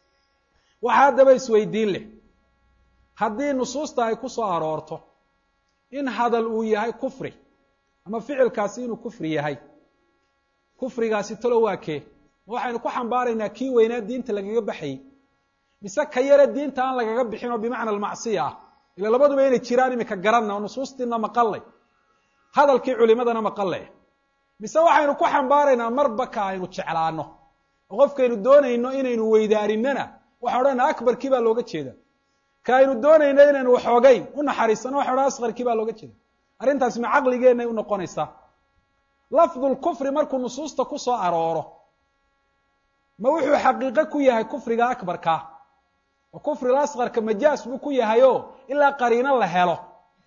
waxaa haddaba isweydiin leh haddii nusuusta ay ku soo aroorto in hadal uu yahay kufri ama ficilkaasi inuu kufri yahay kufrigaasi talo waa kee ma waxaynu ku xambaaraynaa kii weynaa diinta lagaga baxayey mise ka yare diinta aan lagaga bixin oo bimacna almacsiya ah ila labaduba inay jiraan imika garanna oo nusuustiina maqallay hadalkii culimadana maqallay mise waxaynu ku xambaaraynaa marba ka aynu jeclaano oo qofkaynu doonayno inaynu weydaarinana waxaan odhanaa akbarkii baa looga jeeda ka aynu doonayno inaynu waxoogayn u naxariisano waxan odhan asqarkii baa looga jeeda arrintaasi ma caqligeenay u noqonaysaa lafdu lkufri markuu nusuusta ku soo arooro ma wuxuu xaqiiqo ku yahay kufriga akbarkaa oo kufriga asqarka majaas buu ku yahayo ilaa qariino la helo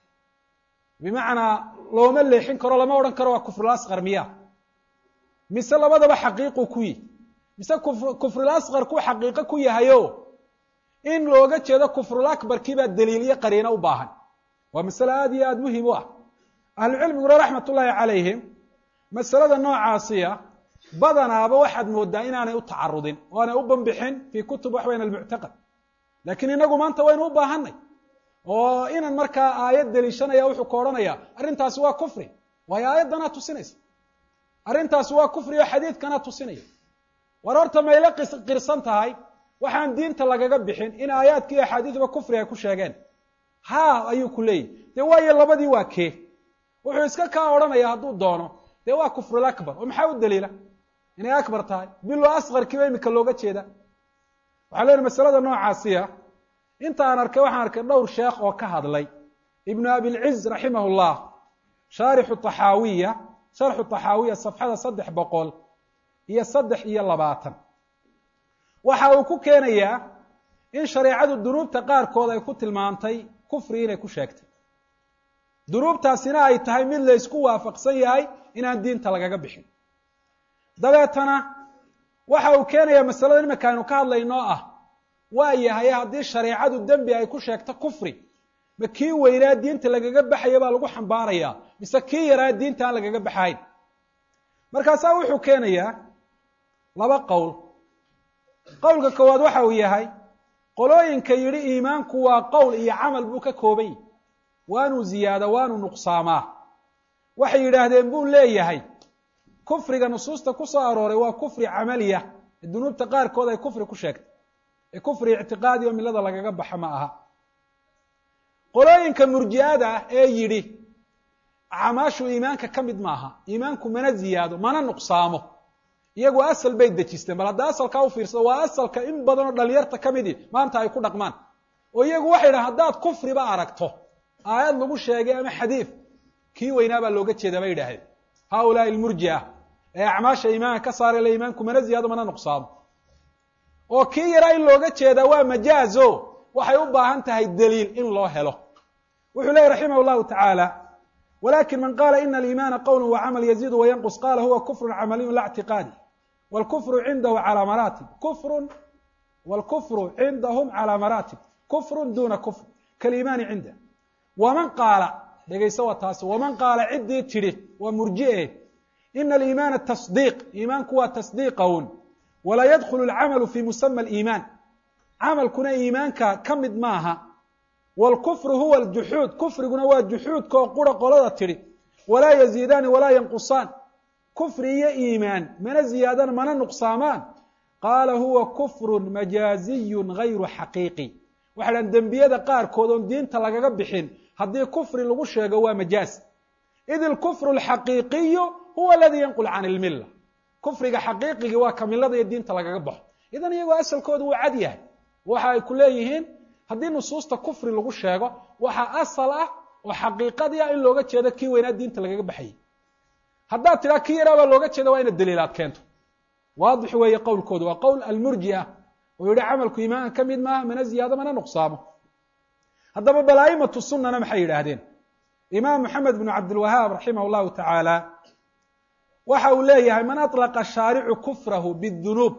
bimacnaa looma leexin karo lama odhan karo waa kufrul asqar miya mise labadaba xaqiiquu ku yihi mise kufrul asqarkuu xaqiiqo ku yahayo in looga jeedo kufrul akbarkiibaa daliil iyo qariino u baahan waa masale aada iyo aada muhim u ah ahlucilmiguna raxmat ullaahi calayhim masalada noocaasiya badanaaba waxaad moodaa inaanay u tacarudin oo aanay u banbixin fii kutub waxweyn almuctaqad laakiin inagu maanta waynu u baahanay oo inan markaa aayad deliishanaya wuxuu ka odhanaya arrintaasi waa kufri waayo aayaddanaa tusinaysa arrintaasi waa kufri oo xadiidkanaa tusinaya war horta mayla qirsan tahay waxaan diinta lagaga bixin in aayaadka iyo axaadiiduba kufri ay ku sheegeen ha ayuu ku leeyahy dee waayo labadii waa kee wuxuu iska kaa odhanaya hadduu doono dee waa kufrul akbar oo maxaa u daliila inay akbar tahay bilo asqarkiiba imika looga jeeda waxaa leeyihi masalada noocaasiya inta aan arkay waxaan arkay dhowr sheekh oo ka hadlay ibnu abilciz raximah llah shaarixu taxaawiya sharxu taxaawiya safxada saddex boqol iyo saddex iyo labaatan waxa uu ku keenayaa in shareecadu dunuubta qaarkood ay ku tilmaantay kufri inay ku sheegtay dunuubtaasina ay tahay mid la ysku waafaqsan yahay inaan diinta lagaga bixin dabeetana waxa uu keenayaa masalada imika aynu ka hadlaynoo ah waa yahay haddii shareecadu dembi ay ku sheegto kufri ma kii weynaa diinta lagaga baxaya baa lagu xambaarayaa mise kii yaraa diinta aan lagaga baxayn markaasaa wuxuu keenayaa laba qowl qowlka koowaad waxa uu yahay qolooyinka yidhi iimaanku waa qowl iyo camal buu ka kooban yahy waanuu ziyaada waanuu nuqsaamaa waxay yidhaahdeen buu leeyahay kufriga nusuusta ku soo arooray waa kufri camaliya ee dunuubta qaarkood ay kufri ku sheegtay ee kufri ictiqaadi oo milada lagaga baxa ma aha qolooyinka murji'ada ah ee yidhi acmaashu iimaanka ka mid maaha iimaanku mana ziyaado mana nuqsaamo iyagu asal bay dejisteen bal hadda asalkaa u fiirsado waa asalka in badan oo dhalinyarta ka midii maanta ay ku dhaqmaan oo iyagu waxay dhahan haddaad kufriba aragto aayad lagu sheegay ama xadiid kii weynaa baa looga jeedaa bay yidhaahdeen haaulaai almurji'a ee acmaasha iimaanka ka saara le iimaanku mana ziyaado mana nuqsaado oo kii yaraa in looga jeedaa waa majaazo waxay u baahan tahay daliil in loo helo wuxuu leeyahy raximah llahu tacaala wlakin man qala ina aliimaana qowlu wacamal yaziidu wayanqus qala huwa kufru camaliyu la اctiqaadi wاlkufru cindahu calى maraatib kufru wاlkufru cindahum calى maraatib kufru duna kufr kaliimaani cinda waman qaala dhegayso waa taasi waman qaala ciddii tidhi waa murji'e ina aliimaana tasdiiq iimaanku waa tasdiiqawn walaa yadkhulu alcamalu fi musama aliimaan camalkuna iimaanka ka mid maaha wاlkufru huwa aljuxuud kufriguna waa juxuudka oo qura qolada tidhi walaa yaziidaani walaa yanqusaan kufri iyo iimaan mana ziyaadaan mana nuqsaamaan qaala huwa kufru majaaziyun gayru xaqiiqi waxay dhahan dembiyada qaarkood oon diinta lagaga bixin haddii kufri lagu sheego waa majaaz id ilkufru alxaqiiqiyu huwa aladii yanqul can ilmilla kufriga xaqiiqigii waa ka millada iyo diinta lagaga baxo idan iyagoo asalkoodu wuu cad yahay waxa ay ku leeyihiin haddii nusuusta kufri lagu sheego waxaa asal ah oo xaqiiqadii ah in looga jeedo kii weynaa diinta lagaga baxayay haddaad tidhaa kii yaraa baa looga jeeda waa ina daliilaad keento waadix weeye qowlkoodu waa qowl almurji'a oo yihi camalku iimaanka ka mid maaha mana ziyaado mana nuqsaamo haddaba bal aimatu sunana maxay yidhaahdeen imaam moxamed bnu cabdilwahaab raximah llahu tacaala waxa uu leeyahay man aطlaqa shaaricu kufrahu bidunuub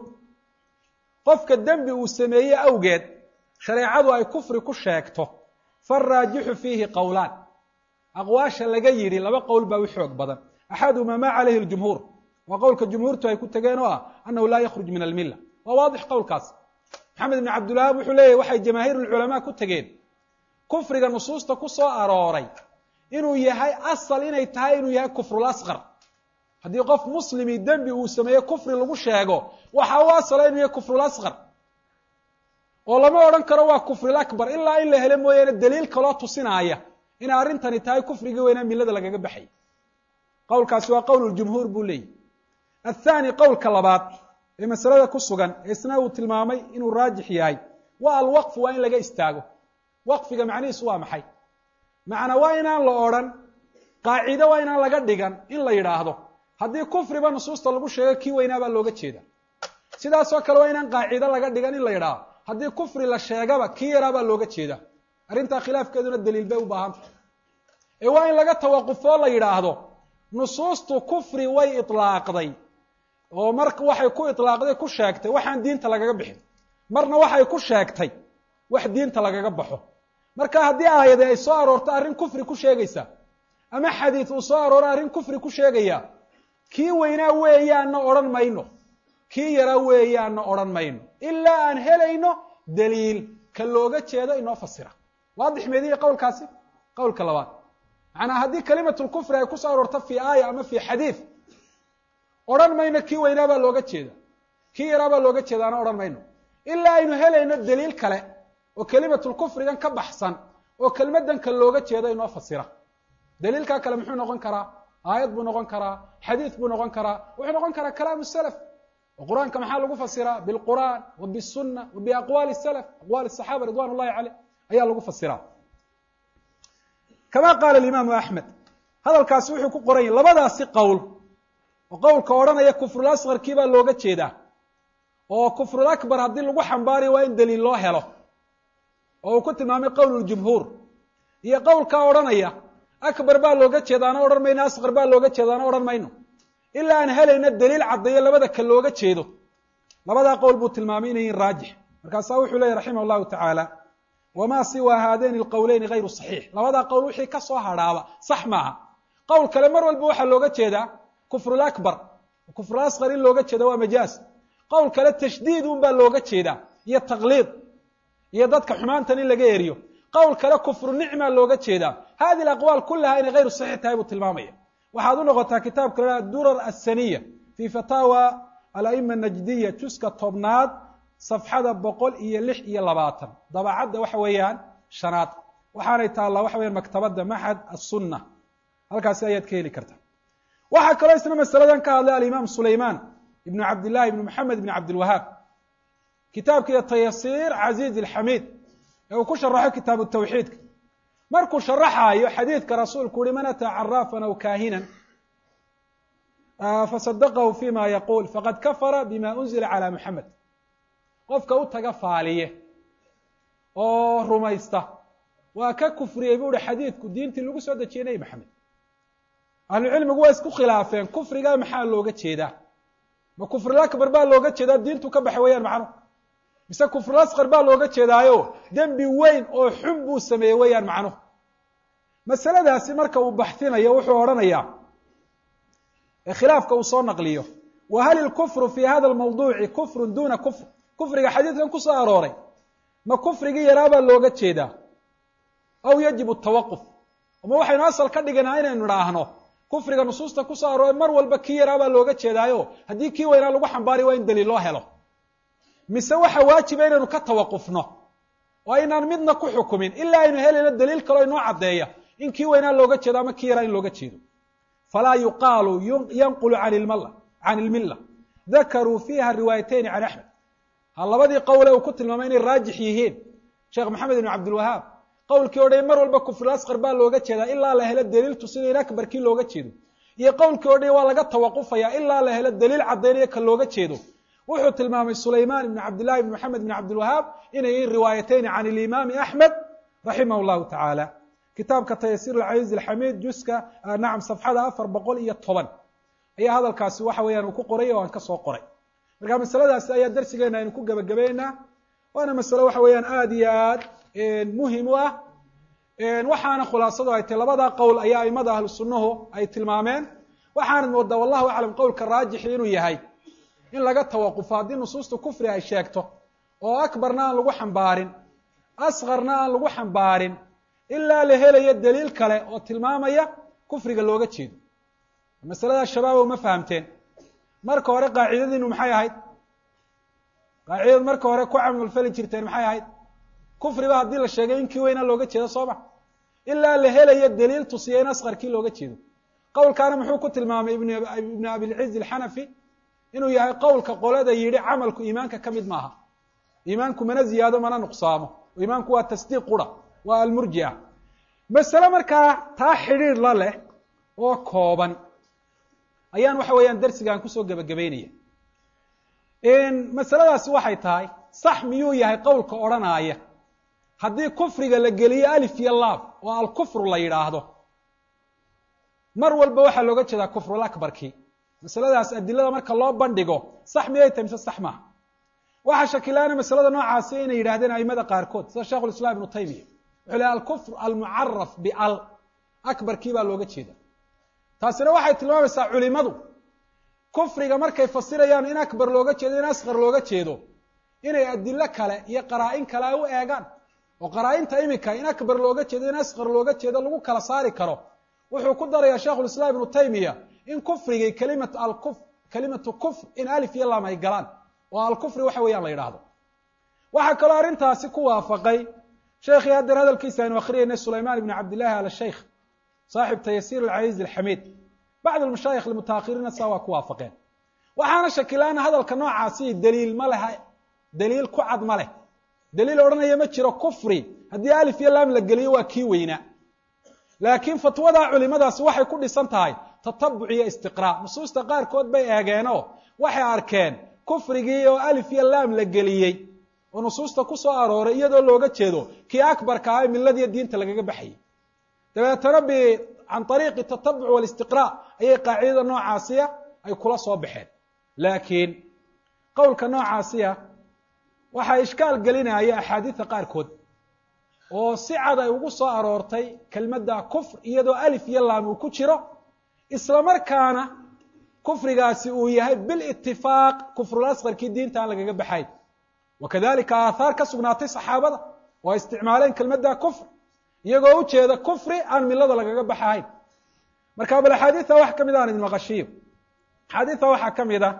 qofka dembi uu sameeye awgeed shareecadu ay kufri ku sheegto faraajixu fiihi qowlaan aqwaasha laga yidhi laba qowl baa u xoog badan axaduhuma ma calayhi ljumhuur waa qowlka jumhuurtu ay ku tegeen oo ah annahu laa yakhruj min almilla waa waadix qowlkaas maxamed ibn cabdilwahaab wuxuu leeyahy waxay jamaahiir lculamaa ku tegeen kufriga nusuusta ku soo arooray inuu yahay asal inay tahay inuu yahay kufrul asqar haddii qof muslimi dembi uu sameeye kufri lagu sheego waxa u asala inuu yahay kufrul asqar oo lama odhan karo waa kufril akbar ilaa in la hele mooyaane daliil kaloo tusinaaya inay arrintani tahay kufrigii weynaa millada lagaga baxay qowlkaasi waa qowl ljumhuur buu leeyahy athaani qowlka labaad ee masalada ku sugan ee isna uu tilmaamay inuu raajix yahay waa alwaqfu waa in laga istaago waqfiga macnihiisu waa maxay macnaa waa inaan la odrhan qaacido waa inaan laga dhigan in la yidhaahdo haddii kufriba nusuusta lagu sheego kii weynaa baa looga jeeda sidaasoo kale waa inaan qaacido laga dhigan in la yidhaahdo haddii kufri la sheegaba kii yaraa baa looga jeeda arrintaa khilaafkeeduna daliil bay u baahanta ee waa in laga tawaqufoo la yidhaahdo nusuustu kufri way itlaaqday oo mar waxay ku itlaaqday ku sheegtay waxaan diinta lagaga bixin marna waxay ku sheegtay wax diinta lagaga baxo marka haddii aayade ay soo aroorto arrin kufri ku sheegaysa ama xadiid uu soo arooro arrin kufri ku sheegaya kii weynaa weeyaanna odhan mayno kii yaraa weeyaanna odhan mayno ilaa aan helayno daliil ka looga jeedo inoo fasira waadix meediya qowlkaasi qowlka labaad macnaa haddii kalimatulkufri ay kusoo aroorto fii aaya ama fii xadiid odhan mayno kii weynaa baa looga jeeda kii yaraa baa looga jeedaana odhan mayno ilaa aynu helayno daliil kale oo kelimatulkufrigan ka baxsan oo kelmaddan ka looga jeedo inoo fasira daliilkaa kale muxuu noqon karaa aayad buu noqon karaa xadiid buu noqon karaa wuxuu noqon karaa kalaamu salaf oo qur-aanka maxaa lagu fasiraa bilqur'aan wa bisunna wa biaqwaali salaf aqwaali saxaaba ridwan ullahi caleyh ayaa lagu fasiraa kama qaala alimaamu axmed hadalkaasi wuxuu ku qoran yahy labadaasi qowl oo qowlka odhanaya kufrul asqarkii baa looga jeedaa oo kufrul akbar haddii lagu xambaarayo waa in daliil loo helo oo uu ku tilmaamay qowluljumhuur iyo qowlkaa odhanaya akbar baa looga jeedaana odhan mayno asqar baa looga jeedaana odhan mayno ilaa aan helayno daliil caddeeyo labada ka looga jeedo labadaa qowl buu tilmaamay inay yihin raajix markaasaa wuxuu leeyay raximah llahu tacaala wamaa siwa haadayni alqowleyni gayru saxiix labadaa qowl wixii ka soo hadhaaba sax maaha qowl kale mar walba waxaa looga jeedaa kufrul akbar kufrul asqar in looga jeeda waa majaaz qowl kale tashdiid un baa looga jeedaa iyo taqliid iyo dadka xumaantan in laga eriyo qowl kale kufru nicmaa looga jeedaa hadi aqwaal kulaha inay hayru saxiix tahay buu tilmaamaya waxaad u noqotaa kitaabka la durar asaniya fi fataawa alaima najdiya juska tobnaad safxada boqol iyo lix iyo labaatan dabacadda waxa weeyaan shanaad waxaanay taallaa waxa weyan maktabadda maxad asunna halkaasi ayaad ka heli karta waxaa kaloo isna masaladan ka hadlay alimaam sulayman ibnu cabdillahi ibnu maxamed ibn cabdilwahaab kitaabkiiyo tayasiir caziiz alxamiid ee uu ku sharaxo kitaabu tawxiidka markuu sharaxaayo xadiidka rasuulku uhi man ataa caraafan aw kaahinan fasadaqahu fima yaquul faqad kafara bima unzila calى muxamed qofka u taga faaliye oo rumaysta waa ka kufriyey bu uhi xadiidku diintii lagu soo dejiyey nebi maxamed ahlucilmigu waa isku khilaafeen kufriga maxaa looga jeedaa ma kufrilakbar baa looga jeedaa diintu ka baxay weeyaan macnuhu mise kufrilasqar baa looga jeedaayo dembi weyn oo xun buu sameeyey weeyaan macnuhu masaladaasi marka uu baxinayo wuxuu odhanayaa khilaafka uu soo naqliyo wa hal ilkufru fi hada lmawduuci kufrun duna kufr kufriga xadiidkan kusoo arooray ma kufrigii yaraabaa looga jeedaa aw yajibu tawaquf ama waxaynu asal ka dhiganaa inaynu idhaahno kufriga nusuusta kusoo arooray mar walba kii yaraabaa looga jeedaayo haddii kii weynaa lagu xambaariy waa in daliil loo helo mise waxa waajiba inaynu ka tawaqufno oo aynaan midna ku xukumin ilaa aynu helayno daliil kaloo inoo caddeeya in kii weynaa looga jeedo ama kii yaraa in looga jeedo falaa yuqaalu yanqulu can ilmilla dakaruu fiiha riwaayatayni can axmed ha labadii qowle uu ku tilmaamay inay raajix yihiin sheekh maxamed ibn cabdilwahaab qowlkii odhay mar walba kufrilasqar baa looga jeedaa ilaa la helo daliil tusinaya in akbarkii looga jeedo iyo qowlkii odhay waa laga tawaqufaya ilaa la helo daliil caddaynaya ka looga jeedo wuxuu tilmaamay sulaymaan ibn cabdillahi ibn maxamed ibn cabdilwahaab inay yihiin riwaayatayni can ilimaami axmed raximah llahu tacaala kitaabka tayasiir alcaziiz alxamiid juska nacam safxada afar boqol iyo toban ayaa hadalkaasi waxa weeyaan uu ku qoray oo aan ka soo qoray marka masaladaasi ayaa darsigeena aynu ku gebagabeynaa waana masale waxa weeyaan aada iyo aad muhim u ah waxaana khulaasadu ay tahy labadaa qowl ayaa aimada ahlu sunnuhu ay tilmaameen waxaanad moodaa wallahu aclam qowlka raajixi inuu yahay in laga tawaqufo haddii nusuusta kufri ay sheegto oo akbarna aan lagu xambaarin askarna aan lagu xambaarin ilaa la helayo daliil kale oo tilmaamaya kufriga looga jeedo masalada shabaabo ma fahamteen marka hore qaacidadiinu maxay ahayd qaacidad marka hore ku camalfali jirteen maxay ahayd kufriba haddii la sheegay in kii weynaa looga jeedo soo ma ilaa la helayo daliil tusiya in asqarkii looga jeedo qowlkaana muxuu ku tilmaamay ibn abilciz alxanafi inuu yahay qowlka qolada yidhi camalku iimaanka ka mid maaha iimaanku mana ziyaado mana nuqsaamo iimaanku waa tasdiiq qura waa almurjia masale markaa taa xidhiir la leh oo kooban ayaan waxa weeyaan darsigaan kusoo gebagabeynaya masaladaasi waxay tahay sax miyuu yahay qowlka odrhanaaya haddii kufriga la geliyo alif iyo laab oo alkufru la yidhaahdo mar walba waxaa looga jeedaa kufrulakbarkii masaladaas adilada marka loo bandhigo sax miyay tahay mise sax maaha waxaa shakilaana masalada noocaasi inay yidhahdeen aimada qaarkood sida sheikhu lislaam ibnu taymiya wuxuu lehy alkufr almucaraf bial akbarkii baa looga jeeda taasina waxay tilmaamaysaa culimadu kufriga markay fasirayaan in akbar looga jeedo in asqar looga jeedo inay adilo kale iyo qaraa-in kale ay u eegaan oo qaraa-inta imika in akbar looga jeedo in asqar looga jeedo lagu kala saari karo wuxuu ku darayaa sheikhu lislaam ibnu taymiya in kufrigii kalimatu alkuf kalimatu kufr in alif iyo lam ay galaan oo alkufri waxa weeyaan la yidhaahdo waxaa kaloo arrintaasi ku waafaqay sheekhii haddeer hadalkiisa aynu akriyeynay sulaymaan ibn cabdillahi al sheikh saaxib tayasiir alcaziiz alxamiid bacd almashaayikh almutaahiriina saa waa ku waafaqeen waxaana shakilaana hadalka noocaasi daliil ma leha daliil ku cad ma leh daliil odhanaya ma jiro kufri haddii alif iyo laam la geliyo waa kii weynaa laakiin fatwadaa culimadaasi waxay ku dhisan tahay tatabuc iyo istiqraa nusuusta qaarkood bay eegeenoo waxay arkeen kufrigii oo alif iyo laam la geliyey oo nusuusta ku soo arooray iyadoo looga jeedo kii akbarka ah ee miladiiyo diinta lagaga baxayay dabeetana b can ariiqi tatabuc walistiqraa ayay qaacidada noocaasiya ay kula soo baxeen laakiin qowlka noocaasiya waxaa ishkaal gelinaya axaadiida qaarkood oo si cad ay ugu soo aroortay kelmadda kufr iyadoo alif iyo laam uu ku jiro isla markaana kufrigaasi uu yahay bilitifaaq kufrulasqarkii diinta aan lagaga baxayn wa kadalika aathaar ka sugnaatay saxaabada oo ay isticmaaleen kelmadda kufr iyagoo ujeeda kufri aan milada lagaga baxahayn marka bal axaadiida wax ka mid aan idin maqashiyo axaadiida waxaa ka mid a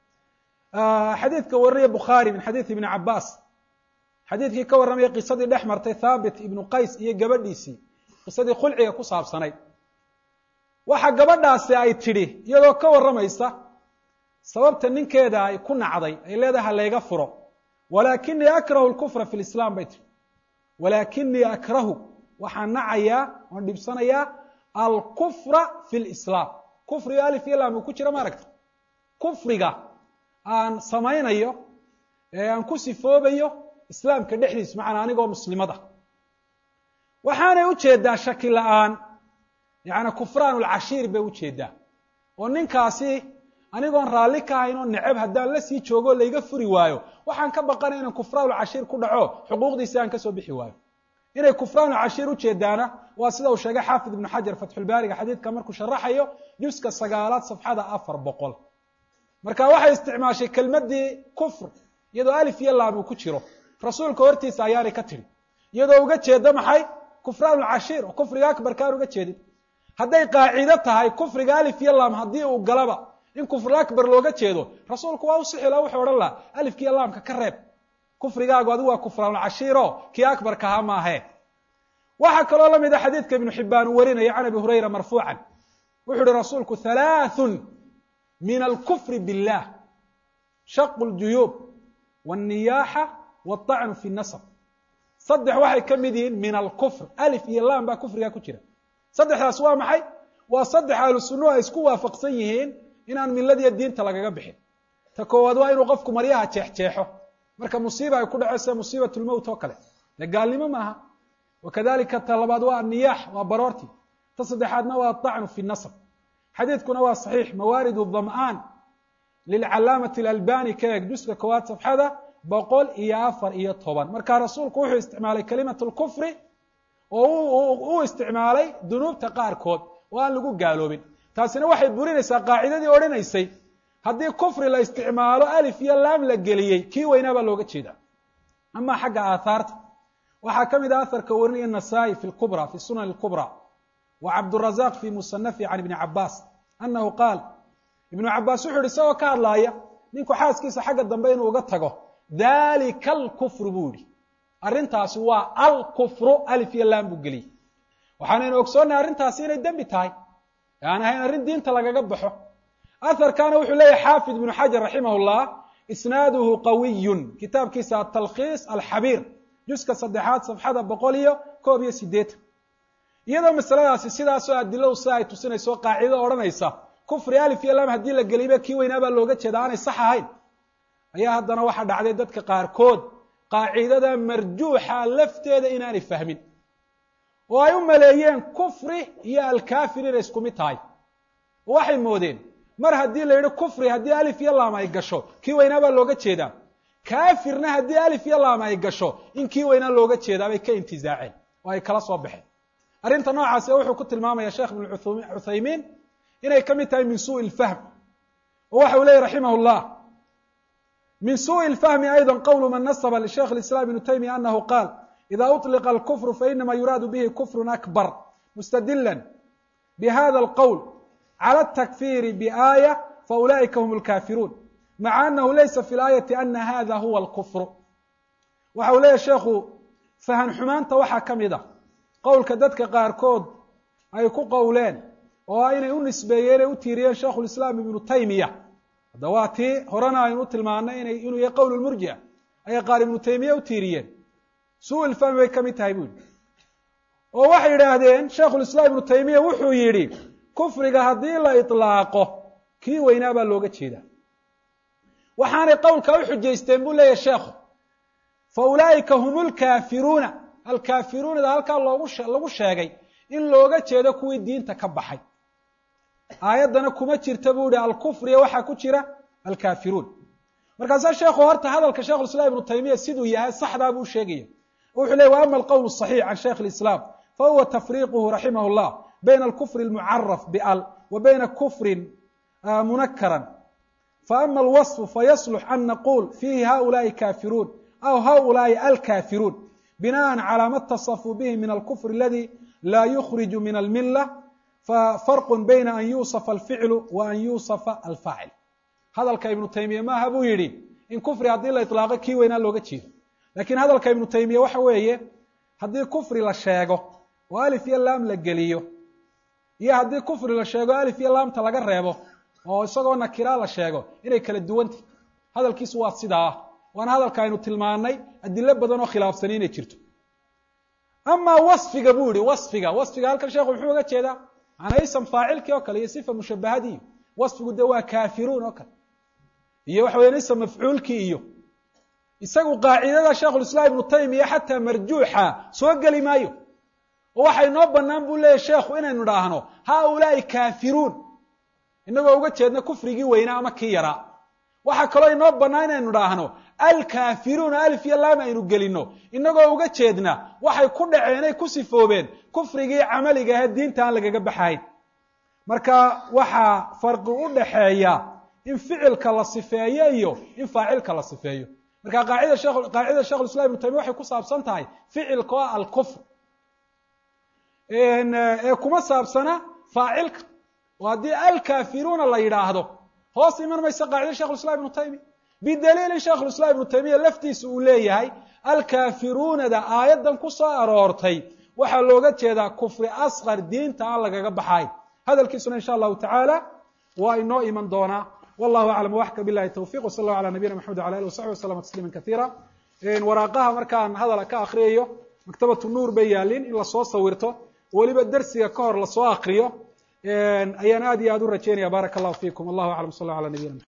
xadiidka warinaya bukhaari min xadiid ibni cabaas xadiidkii ka warramaya qisadii dhex martay thaabit ibnu qays iyo gabadhiisii qisadii khulciga ku saabsanayd waxa gabadhaasi ay tidhi iyadoo ka warramaysa sababta ninkeeda ay ku nacday ay leedahay halayga furo walaakinii akrahu lkufra fi lislaam bay tihi walaakinii akrahu waxaan nacayaa oon dhibsanayaa alkufra fi lislaam kufriga alif iyo lam uu ku jiro ma aragta kufriga aan samaynayo ee aan ku sifoobayo islaamka dhexdiis macana anigoo muslimad ah waxaanay ujeedaa shaki la-aan yani kufraan lcashiir bay ujeedaa oo ninkaasi anigoon raalli ka ahayn oo neceb haddaan la sii joogo layga furi waayo waxaan ka baqanay inaan kufraanulcashiir ku dhaco xuquuqdiisi aan kasoo bixi waayo inay kufraanulcashiir ujeedaana waa sida uu sheegay xaafid ibnu xajar fatxulbaariga xadiidka markuu sharaxayo juska sagaalaad safxada afar boqol marka waxay isticmaashay kelmadii kufr iyadoo alif iyo laam uu ku jiro rasuulka hortiisa ayaanay ka tidhi iyadoo uga jeeda maxay kufraanulcashiir oo kufriga akbarka aan uga jeedin hadday qaacido tahay kufriga alif iyo lam haddii uu galaba in kufr akbar looga jeedo rasuulku waa usixi la wuxuu odhan laha alifkiiyo laamka ka reeb kufrigaagu adigu waa kufraanulcashiiro kii akbarka ahaa maahe waxaa kaloo la mida xadiidka ibnu xibaan uu warinaya can abi hurayra marfuucan wuxuu uhi rasuulku halaathun min alkufri billah shaqu ljuyuub wاnniyaaxa wاطacnu fi nasab saddex waxay ka mid yihiin min alkufr alif iyo lam baa kufrigaa ku jira saddexdaas waa maxay waa saddex ahlu sunnuhu ay isku waafaqsan yihiin inaan miladiyo diinta lagaga bixin ta koowaad waa inuu qofku maryaha jeexjeexo marka musiiba ay ku dhaco sida musiibat lmowt oo kale dee gaalnimo maaha wakadalika ta labaad waa anniyaax waa baroorti ta saddexaadna waa aطacnu fi nasab xadiidkuna waa saxiix mawaarid dam'aan lilcalaamati alalbani ka eeg juska koowaad safxada boqol iyo afar iyo toban marka rasuulku wuxuu isticmaalay kalimat lkufri oo u isticmaalay dunuubta qaarkood oo aan lagu gaaloobin taasina waxay burinaysaa qaacidadii odhanaysay haddii kufri la isticmaalo alif iyo laam la geliyey kii weynaa baa looga jeeda ama xagga aathaarta waxaa ka mid ah aharka warinaya nasaa-i fi lkubra fi sunan lkubra wa cabdurazaq fi musanafi can ibni cabaas anahu qaal ibnu cabaas wuxu uhi isagoo ka hadlaaya ninku xaaskiisa xagga dambe inuu uga tago dalika alkufru buu yihi arrintaasi waa alkufru alif iyo lam buu geliyey waxaanaynu ogsoonnahay arrintaasi inay dembi tahay aan ahayn arrin diinta lagaga baxo aharkana wuxuu leeyahy xaafid ibnu xajar raximah llah isnaaduhu qawiyun kitaabkiisa atalkhiis alxabiir juska saddexaad safxada boqol iyo koob iyo sideetan iyadoo masaladaasi sidaasoo adiladu sida ay tusinayso qaacido odhanaysa kufri alif iyo lam haddii la geliyba kii weynaabaa looga jeeda aanay sax ahayn ayaa haddana waxaa dhacday dadka qaarkood qaacidada marjuuxa lafteeda inaanay fahmin oo ay u maleeyeen kufri iyo alkafir inay isku mid tahay oo waxay moodeen mar haddii la yidhi kufri haddii alif iyo laam ay gasho kii weynaa baa looga jeedaa kafirna haddii alif iyo laam ay gasho in kii weynaa looga jeedaa bay ka intizaaceen oo ay kala soo baxeen arrinta noocaasi wuxuu ku tilmaamaya sheekh ibnu cuthaymiin inay ka mid tahay min suui lfahm oo waxa uu leeyay raximah llah min suءi الfahmi ayضا qwl man nasba lsheikh الاسlاm ibn taymiya anahu qaal إida uطliqa اlkfr fainama yuraadu bihi kfr akbar mustadila bhada اlqwl clى الtakfiri bآية faulaئika hm اlkafiruun maca anahu laysa fi اlآyaةi ana hada huwa اlkfr waxa uu leeyahy sheekhu fahan xumaanta waxaa ka mid a qowlka dadka qaarkood ay ku qowleen oo ah inay u nisbeeyeen ay u tiiriyeen sheikh اiسlاm ibnu taymiya hadda waa tii horena aynu u tilmaanay inay inuu yahay qowl murjia ayay qaar ibnu taymiya u tiiriyeen su lfahmi bay ka mid tahay bu yihi oo waxay yidhaahdeen sheikhulislaam ibnu taymiya wuxuu yidhi kufriga haddii la iطlaaqo kii weynaa baa looga jeedaa waxaanay qowlka u xujaysteen buu leeyahy sheekhu fa ulaa'ika hum lkaafiruuna alkaafiruunada halkaa loogu lagu sheegay in looga jeedo kuwii diinta ka baxay aayaddana kuma jirta buu ihi alkufriya waxaa ku jira alkafiruun markaasaa sheekhu horta hadalka shekhulislaam ibnu taymiya siduu yahay saxdaa buu sheegaya wuxuu ley wa ama alqowl صaxiix can sheikh اlislaam fahuwa tafriquhu raximah اllah bayna alkufri اlmucaraf bal wa bayna kufrin munakaran faama alwaصfu fayaslux an naqul fiihi haulaai kafiruun aw haulaai alkafiruun binaan calى ma اtasafuu bihi min alkufr aladi laa yukhriju min almila fafarqu bayna an yuusafa alficlu wa an yuusafa alfaacil hadalka ibnu taymiya maaha buu yidhi in kufri haddii la iطlaaqo kii weynaa looga jeedo lakiin hadalka ibnu taymiya waxa weeye haddii kufri la sheego oo alif iyo laam la geliyo iyo haddii kufri la sheego alif iyo laamta laga reebo oo isagoo nakira la sheego inay kala duwantah hadalkiisu waa sidaa waana hadalka aynu tilmaanay adilo badan oo khilaafsani inay jirto amaa wasfiga buu yihi wasfiga wasfiga halkan sheekhu muxuu uga jeedaa macanaa ism faacilkii oo kale iyo sifa mushabahadii wasfigu de waa kaafiruun oo kale iyo waxa weyan ism mafcuulkii iyo isagu qaacidada sheikhulislaam ibnu taymiya xataa marjuuxa soo geli maayo oo waxa inoo banaan buu leeyahy sheekhu inaynu idhaahno haaulaai kaafiruun inagoo uga jeedna kufrigii weynaa ama kii yaraa waxaa kaloo inoo bannaan inaynu idhaahno alkaafiruuna alif iyo laam aynu gelino inagoo uga jeedna waxay ku dhaceen ay ku sifoobeen kufrigii camaliga ahe diinta aan lagaga baxayn marka waxaa farqi u dhaxeeya in ficilka la sifeeyo iyo in faacilka la sifeeyo marka qaacida shekh qaacidada shekhulislam ibnu taymiya waxay ku saabsan tahay ficilka oo alkufr ee kuma saabsana faacilka oo haddii alkaafiruuna la yidhaahdo hoos iman maysa qaacida shekhulislam ibnu taymiya bidaliilin shekhulislam ibnu taymiya laftiisa uu leeyahay alkaafiruunada aayaddan ku soo aroortay waxaa looga jeedaa kufri asqar diinta aan lagaga baxayn hadalkiisuna insha allahu tacaala waa inoo iman doonaa wallahu aclam waxka bilahi tawfiq wsal allahu ala nabiyina maxamed wala alih wasaxbi waslama tasliima kaiira waraaqaha markaan hadala ka akriyayo maktabatu nuur bay yaalin in lasoo sawirto weliba dersiga ka hor lasoo akriyo ayaan aad iyo aad u rajeynaya baaraka allahu fikum wallahu aclam sal ala nabiyina